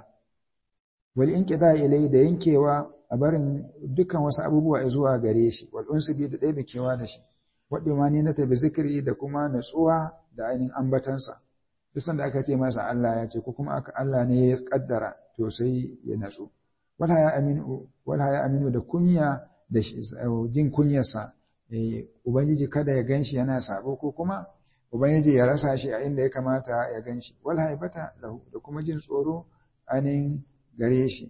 Wal in ilai da yankewa a barin dukkan wasu abubuwa zuwa gare shi wal unsu bi da ɗaya kewa da shi wadda ma ni na tabi zikiri da kuma natsuwa da ainihin ambatansa duk sanda aka ce masa Allah ya ce ko kuma aka Allah ne ya kaddara to sai ya natsu wala ya aminu wala ya aminu da kunya da jin kunyarsa ubangiji kada ya ganshi yana sabo ko kuma ubangiji ya rasa shi a inda ya kamata ya ganshi wala haibata lahu da kuma jin tsoro ainihin gare shi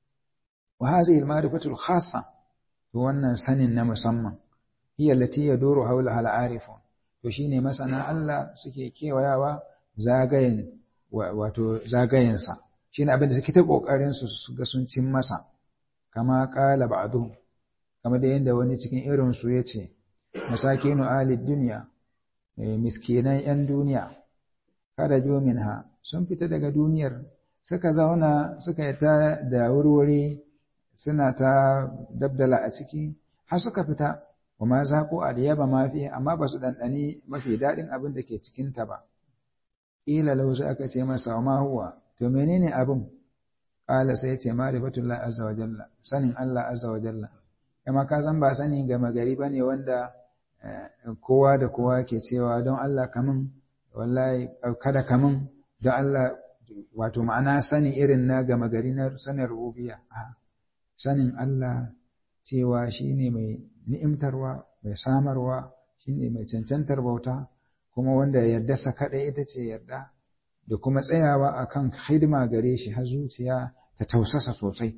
وهذه المعرفة الخاصة wannan sanin na musamman hiya lati yaduru hawlaha al-arifun to shine masana Allah suke kewayawa zagayen wato zagayen sa shine abin da suke ta kokarin su su ga sun cin masa kama qala ba'dhum kama da yanda wani cikin irin su yace masakinu ahli dunya miskinan yan duniya kada jo minha sun fita daga duniyar suka zauna suka yi ta da wurwuri suna ta dabdala a ciki har suka fita wa ma zaƙo aliyaba ma fi amma ba su ɗanɗani mafi daɗin abin da ke cikinta ba ƙila lauzu aka ce masa wa ma huwa to menene abin ƙala sai ce ma'rifatullah azza wa jalla sanin Allah azza wa jalla kama ka san ba sani gama gari bane wanda kowa da kowa ke cewa don Allah kamun wallahi kada kamun don Allah wato ma'ana sani irin na gama gari na sanin rububiyya sanin Allah cewa shine mai ni'imtarwa mai samarwa shine mai cancantar bauta kuma wanda yarda sa kadai ita ce yarda da kuma tsayawa akan hidima gare shi har zuciya ta tausasa sosai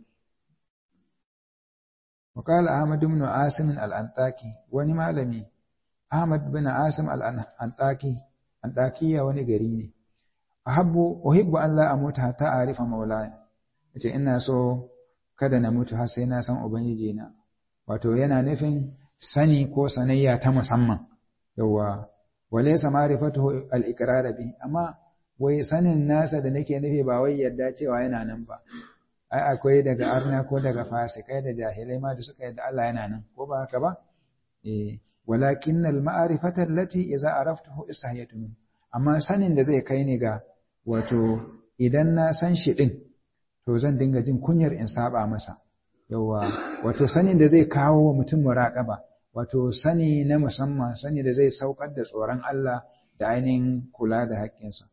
وقال أحمد بن عاصم الأنطاكي وني malami Ahmad bin Asim al-Antaki Antakiya wani gari ne ahabbu uhibbu an la amuta hatta arifa maulaya yace ina so kada na mutu har sai na san ubangiji na wato yana nufin sani ko sanayya ta musamman yawa walaysa ma'rifatuhu al-iqrar bi amma wai sanin nasa da nake nufi ba wai yadda cewa yana nan ba ai akwai daga arna ko daga fasikai da jahilai ma da suka yadda Allah yana nan ko ba haka ba eh walakin al ma'rifata allati idza araftahu istahiyatu min amma sanin da zai kai ni ga wato idan na san shi din to zan dinga jin kunyar in saba masa yawa wato sanin da zai kawo wa mutum muraqaba wato sani na musamman sani da zai saukar da tsoron Allah da ainihin kula da haƙƙinsa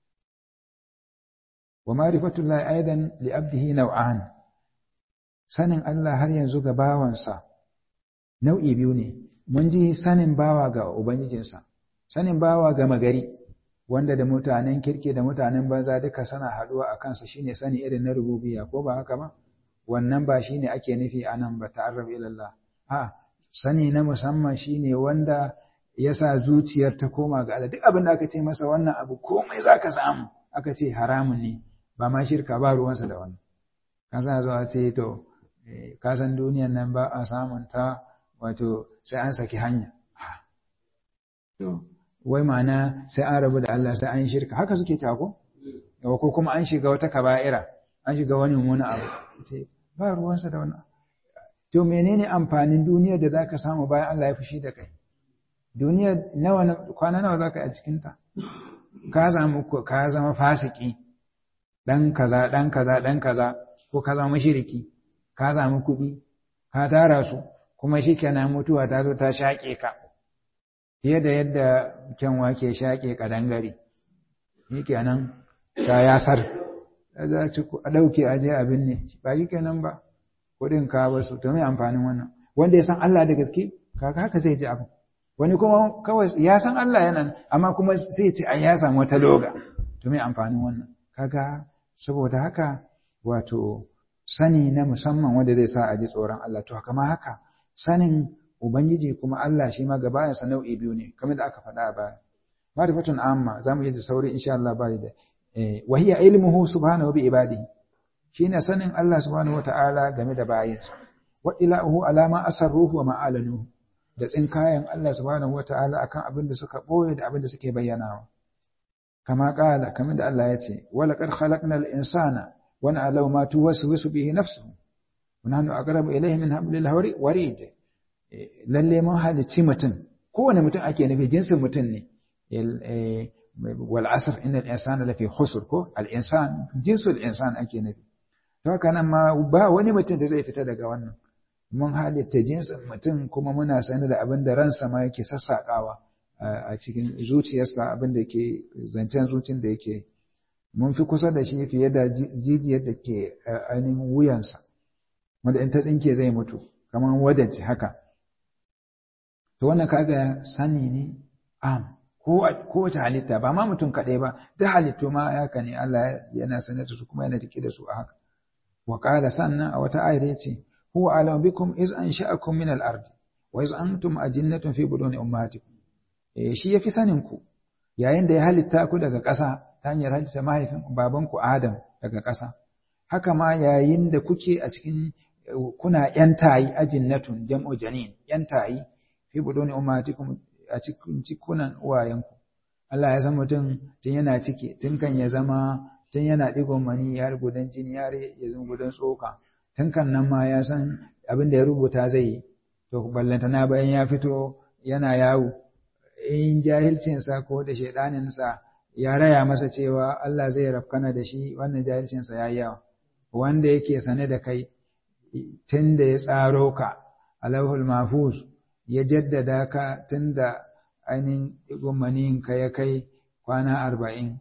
ومعرفة الله أيضا لأبده نوعان sanin Allah har yanzu ga bawansa nau'i biyu ne mun ji sanin bawa ga ubangijinsa sanin bawa ga magari wanda da mutanen kirki da mutanen banza duka sana haduwa a kansa shine sani irin na rububiyya ko ba haka ba wannan ba shine ake nufi anan ba ta'arrab ila Allah a sani na musamman shine wanda ya sa zuciyar ta koma ga Allah duk abin da aka ce masa wannan abu komai zaka samu aka ce haramun ne ba ma shirka ba ruwansa da wannan ka sa zuwa ce to ka san duniyan nan ba a samun ta wato sai an saki hanya to wai ma'ana sai an rabu da Allah sai an shirka haka suke tako yawa ko kuma an shiga wata kaba'ira an shiga wani wani abu ce ba ruwansa da wannan to menene amfanin duniyar da zaka samu bayan Allah ya fushi da kai duniyar nawa kwana nawa zaka yi a cikin ta ka zama ka zama fasiki dan kaza dan kaza dan kaza ko ka zama mushriki ka zama kuɗi ka tara su kuma shikenan mutuwa ta zo ta shaƙe ka fiye da yadda kyanwa ke shaƙe kadangare shikenan ta yasar za ci a ɗauke a je abin ne ba shikenan ba kuɗin ka basu to me amfanin wannan wanda ya san Allah da gaske kaga haka zai ji abu wani kuma kawai ya san Allah yana amma kuma sai ce ai ya samu wata loga to me amfanin wannan kaga saboda haka wato sani na musamman wanda zai sa a ji tsoron Allah to kama haka sanin ubangiji kuma Allah shi ma gaba sa nau'i biyu ne kamar da aka faɗa a baya ma'rifatun amma zamu yi da sauri insha Allah ba da wa hiya ilmuhu subhanahu bi ibadihi shine sanin Allah subhanahu wata'ala game da bayinsa wa ilahu alama asarruhu wa ma'alanuhu da tsinkayen Allah subhanahu wata'ala akan abin da suka boye da abin da suke bayyanawa kama kala kamar da Allah ya ce wala qad khalaqnal insana wa na'lamu ma tuwaswisu bihi nafsuhu wa nahnu aqrabu ilayhi min hablil warid lalle mun halicci mutum kowane mutum ake nufi jinsin mutum ne wal asr innal insana lafi khusr ko al insan jinsul insan ake nufi to haka nan ma ba wani mutum da zai fita daga wannan mun halitta jinsin mutum kuma muna sani da abin da ransa ma yake sassaƙawa a cikin zuciyarsa abin da ke zancen zuciyar da yake mun fi kusa da shi fiye da jijiyar da ke ainihin wuyansa wanda in ta tsinke zai mutu kamar wadanci haka to wannan kaga sani ne am ko wace halitta ba ma mutum kaɗai ba duk halittu ma haka ne Allah yana sanar da su kuma yana rike da su a haka wa qala sannan a wata ayar yace huwa alam bikum iz ansha'akum min al-ard wa iz antum ajinnatun fi buduni ummahatikum eh shi yafi sanin ku yayin da ya halitta ku daga ƙasa ta hanyar halitta mahaifin babanku Adam daga ƙasa haka ma yayin da kuke a cikin kuna yan tayi ajinnatun jam'u janin yan tayi fi buduni ummahatikum a cikin cikunan uwayenku Allah ya san mutum tun yana ciki tun kan ya zama tun yana digon mani har gudan jini har ya zama gudan tsoka tun kan nan ma ya san abin da ya rubuta zai yi to ballantana bayan ya fito yana yawo in jahilcinsa ko da shaidaninsa ya raya masa cewa Allah zai rafkana da shi wannan jahilcinsa ya yi yawa wanda yake sane da kai tun da ya tsaro ka alauhul mafus ya jaddada ka tun da ainihin ka ya kai kwana arba'in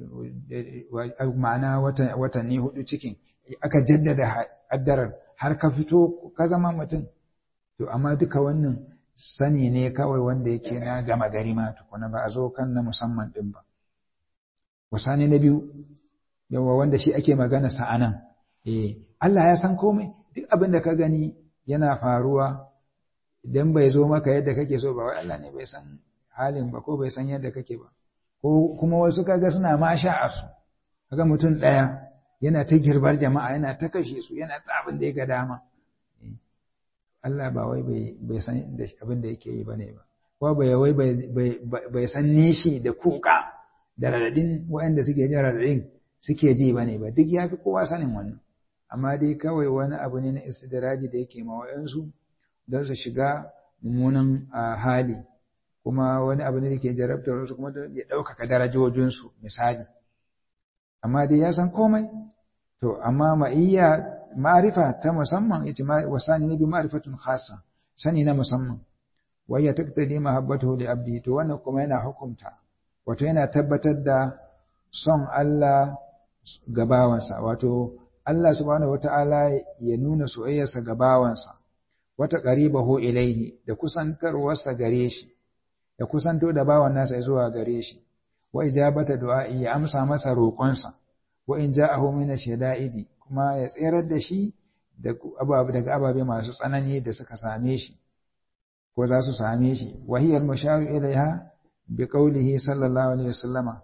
ma'ana watanni hudu cikin aka jaddada addarar har ka fito ka zama mutum to amma duka wannan sani ne kawai wanda yake na gama gari ma tukuna ba a zo kan na musamman din ba wasani na biyu yawa wanda shi ake magana sa'anan eh Allah ya san komai duk abin da ka gani yana faruwa idan bai zo maka yadda kake so ba wai Allah ne bai san halin ba ko bai san yadda kake ba ko kuma wasu kaga suna ma sha'a su kaga mutum ɗaya yana ta girbar jama'a yana ta kashe su yana ta abin da ya ga dama Allah ba wai bai san abin da yake yi bane ba ko bai wai bai san nishi da kuka da radadin waɗanda suke jin radadin suke ji bane ba duk ya fi kowa sanin wannan amma dai kawai wani abu ne na istidraji da yake ma wayansu don su shiga mummunan hali kuma wani abu ne da ke jarabtar wasu kuma ya ɗaukaka darajojinsu misali amma dai ya san komai to amma ma'iyya ma'arifa ta musamman ita wasani ne bi ma'rifatun khassa sani na musamman wa ya taqtadi mahabbatuhu li abdi to wannan kuma yana hukunta wato yana tabbatar da son Allah ga bawansa wato Allah subhanahu wata'ala ya nuna soyayyarsa ga bawansa wata qaribahu ilaihi da kusantarwarsa gare shi ya kusanto da bawan nasa zuwa gare shi wa ijabata du'a'i ya amsa masa roƙonsa wa in ja'ahu min ash-shada'idi kuma ya tserar da shi daga ababe masu tsanani da suka same shi ko za su same shi wa hiya al-musharu ilaiha bi qawlihi sallallahu alaihi wasallama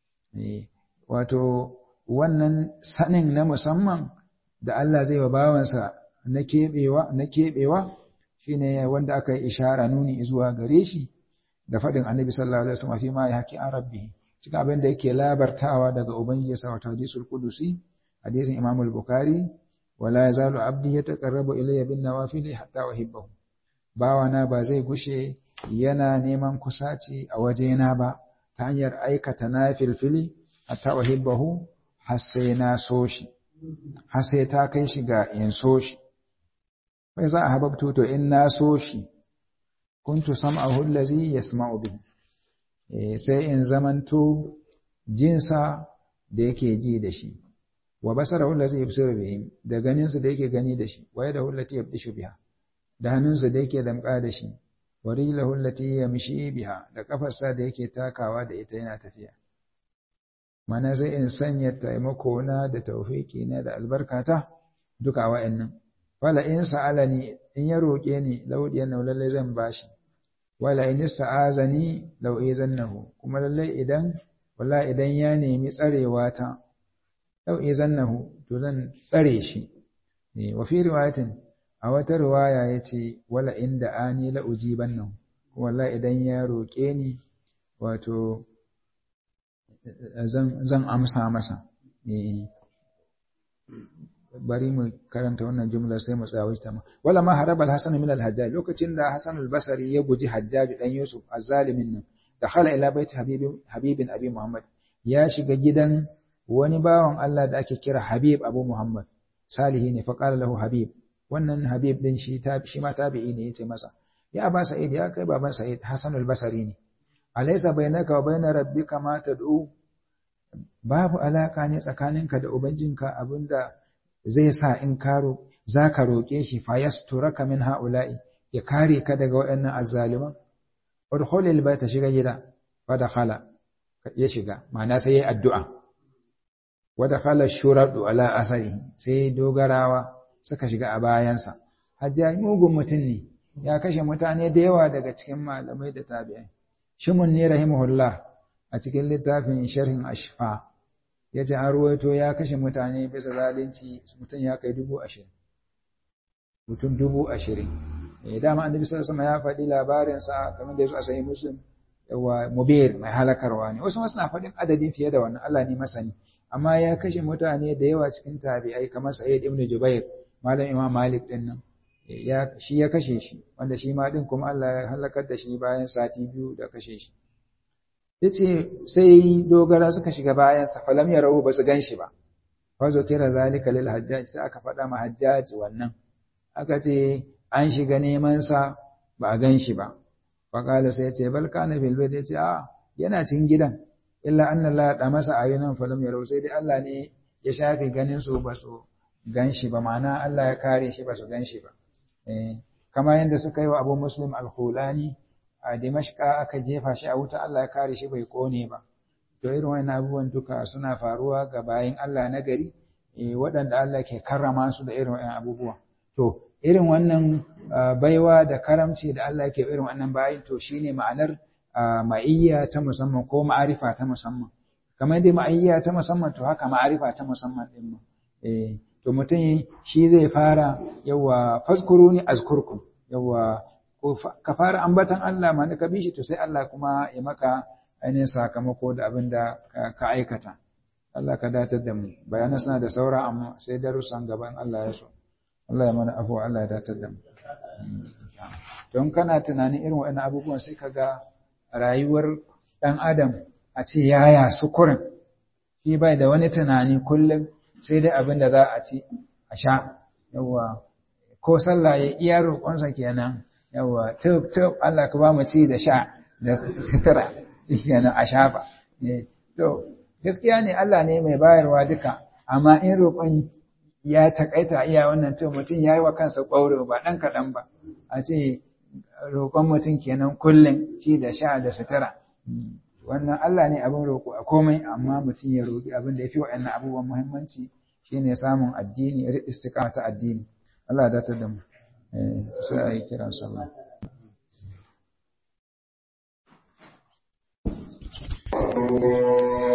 wato wannan sanin na musamman da Allah zai wa bawansa na keɓewa na keɓewa shine wanda aka yi ishara nuni zuwa gare shi da faɗin annabi sallallahu alaihi wasallam fi ma ya haƙi an rabbi cikin abin da yake labartawa daga ubangiji sa wato hadisul qudusi hadisin imam al-bukhari wala yazalu abdi yataqarrabu ilayya bin nawafil hatta uhibbahu bawana ba zai gushe yana neman kusaci a wajena ba ta hanyar aikata nafilfili hatta uhibbahu har sai na so shi har sai ta kai shi ga in so shi bai za a hababtu to in na so shi kuntu sam'ahu allazi yasma'u bihi sai in zamanto jinsa da yake ji da shi wa basarahu allazi yubsiru bihi da ganinsa da yake gani da shi wa yadahu allati yabdishu biha da hannunsa da yake damƙa da shi wa rijlahu allati yamshi biha da kafarsa da yake takawa da ita yana tafiya mana sai in sanya taimako na da tawfiki na da albarkata duka wa'annan wala in sa'alani in ya roƙe ni laudiyan lalle zan bashi wala in ista'azani law izannahu kuma lalle idan wala idan ya nemi tsarewa ta law izannahu to zan tsare shi ne wa fi riwayatin a wata riwaya yace wala inda ani la ujibannahu kuma wala idan ya roƙe ni wato zan zan amsa masa eh bari mu karanta wannan jumla sai mu tsaya ta wala ma haraba al-hasan min al-hajjaj lokacin da hasan al-basri ya guji hajjaj dan yusuf az-zalimin nan dakhala ila bait habibin habibin abi muhammad ya shiga gidan wani bawan Allah da ake kira habib abu muhammad salihi ne fa qala lahu habib wannan habib din shi ta shi ma tabi'i ne yace masa ya aba sa'id ya kai baban sa'id hasan al-basri ne alaysa bainaka wa baina rabbika ma tad'u babu alaka ne tsakaninka da ubangijinka abinda zai sa in karo za ka roƙe shi fa yasturaka min ha'ula'i ya kare ka daga waɗannan azzaliman udkhul albayta shiga gida wa dakhala ya shiga ma'ana sai yayi addu'a wa dakhala shuradu ala asari sai dogarawa suka shiga a bayansa hajjaj mugun mutum ne ya kashe mutane da yawa daga cikin malamai da tabi'ai shimun ne rahimahullah a cikin littafin sharhin ashfa ya ce an ruwaito ya kashe mutane bisa zalunci mutum ya kai dubu ashirin mutum dubu ashirin eh dama annabi sallallahu alaihi ya faɗi labarinsa kamar da yazo a sahih muslim yawa mubir mai halakarwa ne wasu suna faɗin adadin fiye da wannan Allah ne masani amma ya kashe mutane da yawa cikin tabi'ai kamar Sa'id ibn Jubair malam Imam Malik din nan ya shi ya kashe shi wanda shi ma din kuma Allah ya halakar da shi bayan sati biyu da kashe shi yace sai dogara suka shiga bayan sa falam yarau ba su ganshi ba fa kira zalika lil hajjaj sai aka faɗa ma hajjaj wannan aka ce an shiga neman sa ba a ganshi ba fa kala sai yace bal kana fil bayt yace a yana cikin gidan illa anna la da masa ayunan falam yarau sai dai Allah ne ya shafe ganin su ba su ganshi ba ma'ana Allah ya kare shi ba su ganshi ba eh kama yanda suka yi wa Abu Muslim al-Khulani a Dimashqa aka jefa shi a wuta Allah ya kare shi bai kone ba to irin wannan abubuwan duka suna faruwa ga bayin Allah na gari eh waɗanda Allah ke karrama su da irin wannan abubuwa to irin wannan baiwa da karamci da Allah ke irin wannan bayin to shine ma'anar ma'iyya ta musamman ko ma'arifa ta musamman kamar dai ma'iyya ta musamman to haka ma'arifa ta musamman din ma eh to mutum shi zai fara yawa faskuru ni azkurkum yawa ka fara ambatan Allah ma ka bi shi to sai Allah kuma ya maka ainihin sakamako da abin da ka aikata Allah ka datar da mu bayanan suna da saura amma sai darussan gaban Allah ya so Allah ya mana afuwa Allah ya datar da mu don kana tunanin irin waɗannan abubuwan sai ka ga rayuwar ɗan adam a ce yaya sukurin shi bai da wani tunani kullum sai dai abin da za a ci a sha yawa ko sallah ya iya roƙonsa kenan yawa tub tub Allah ka ba mu ci da sha da sutura kenan a shafa to gaskiya ne Allah ne mai bayarwa duka amma in roƙon ya takaita iya wannan to mutum ya yi wa kansa ƙwauro ba ɗan kaɗan ba a ce roƙon mutum kenan kullum ci da sha da sutura wannan Allah ne abin roƙo a komai amma mutum ya roƙi abin da ya fi waɗannan abubuwan muhimmanci shine samun addini istiqama ta addini Allah ya datar da mu sai a yi kiran sallah Allah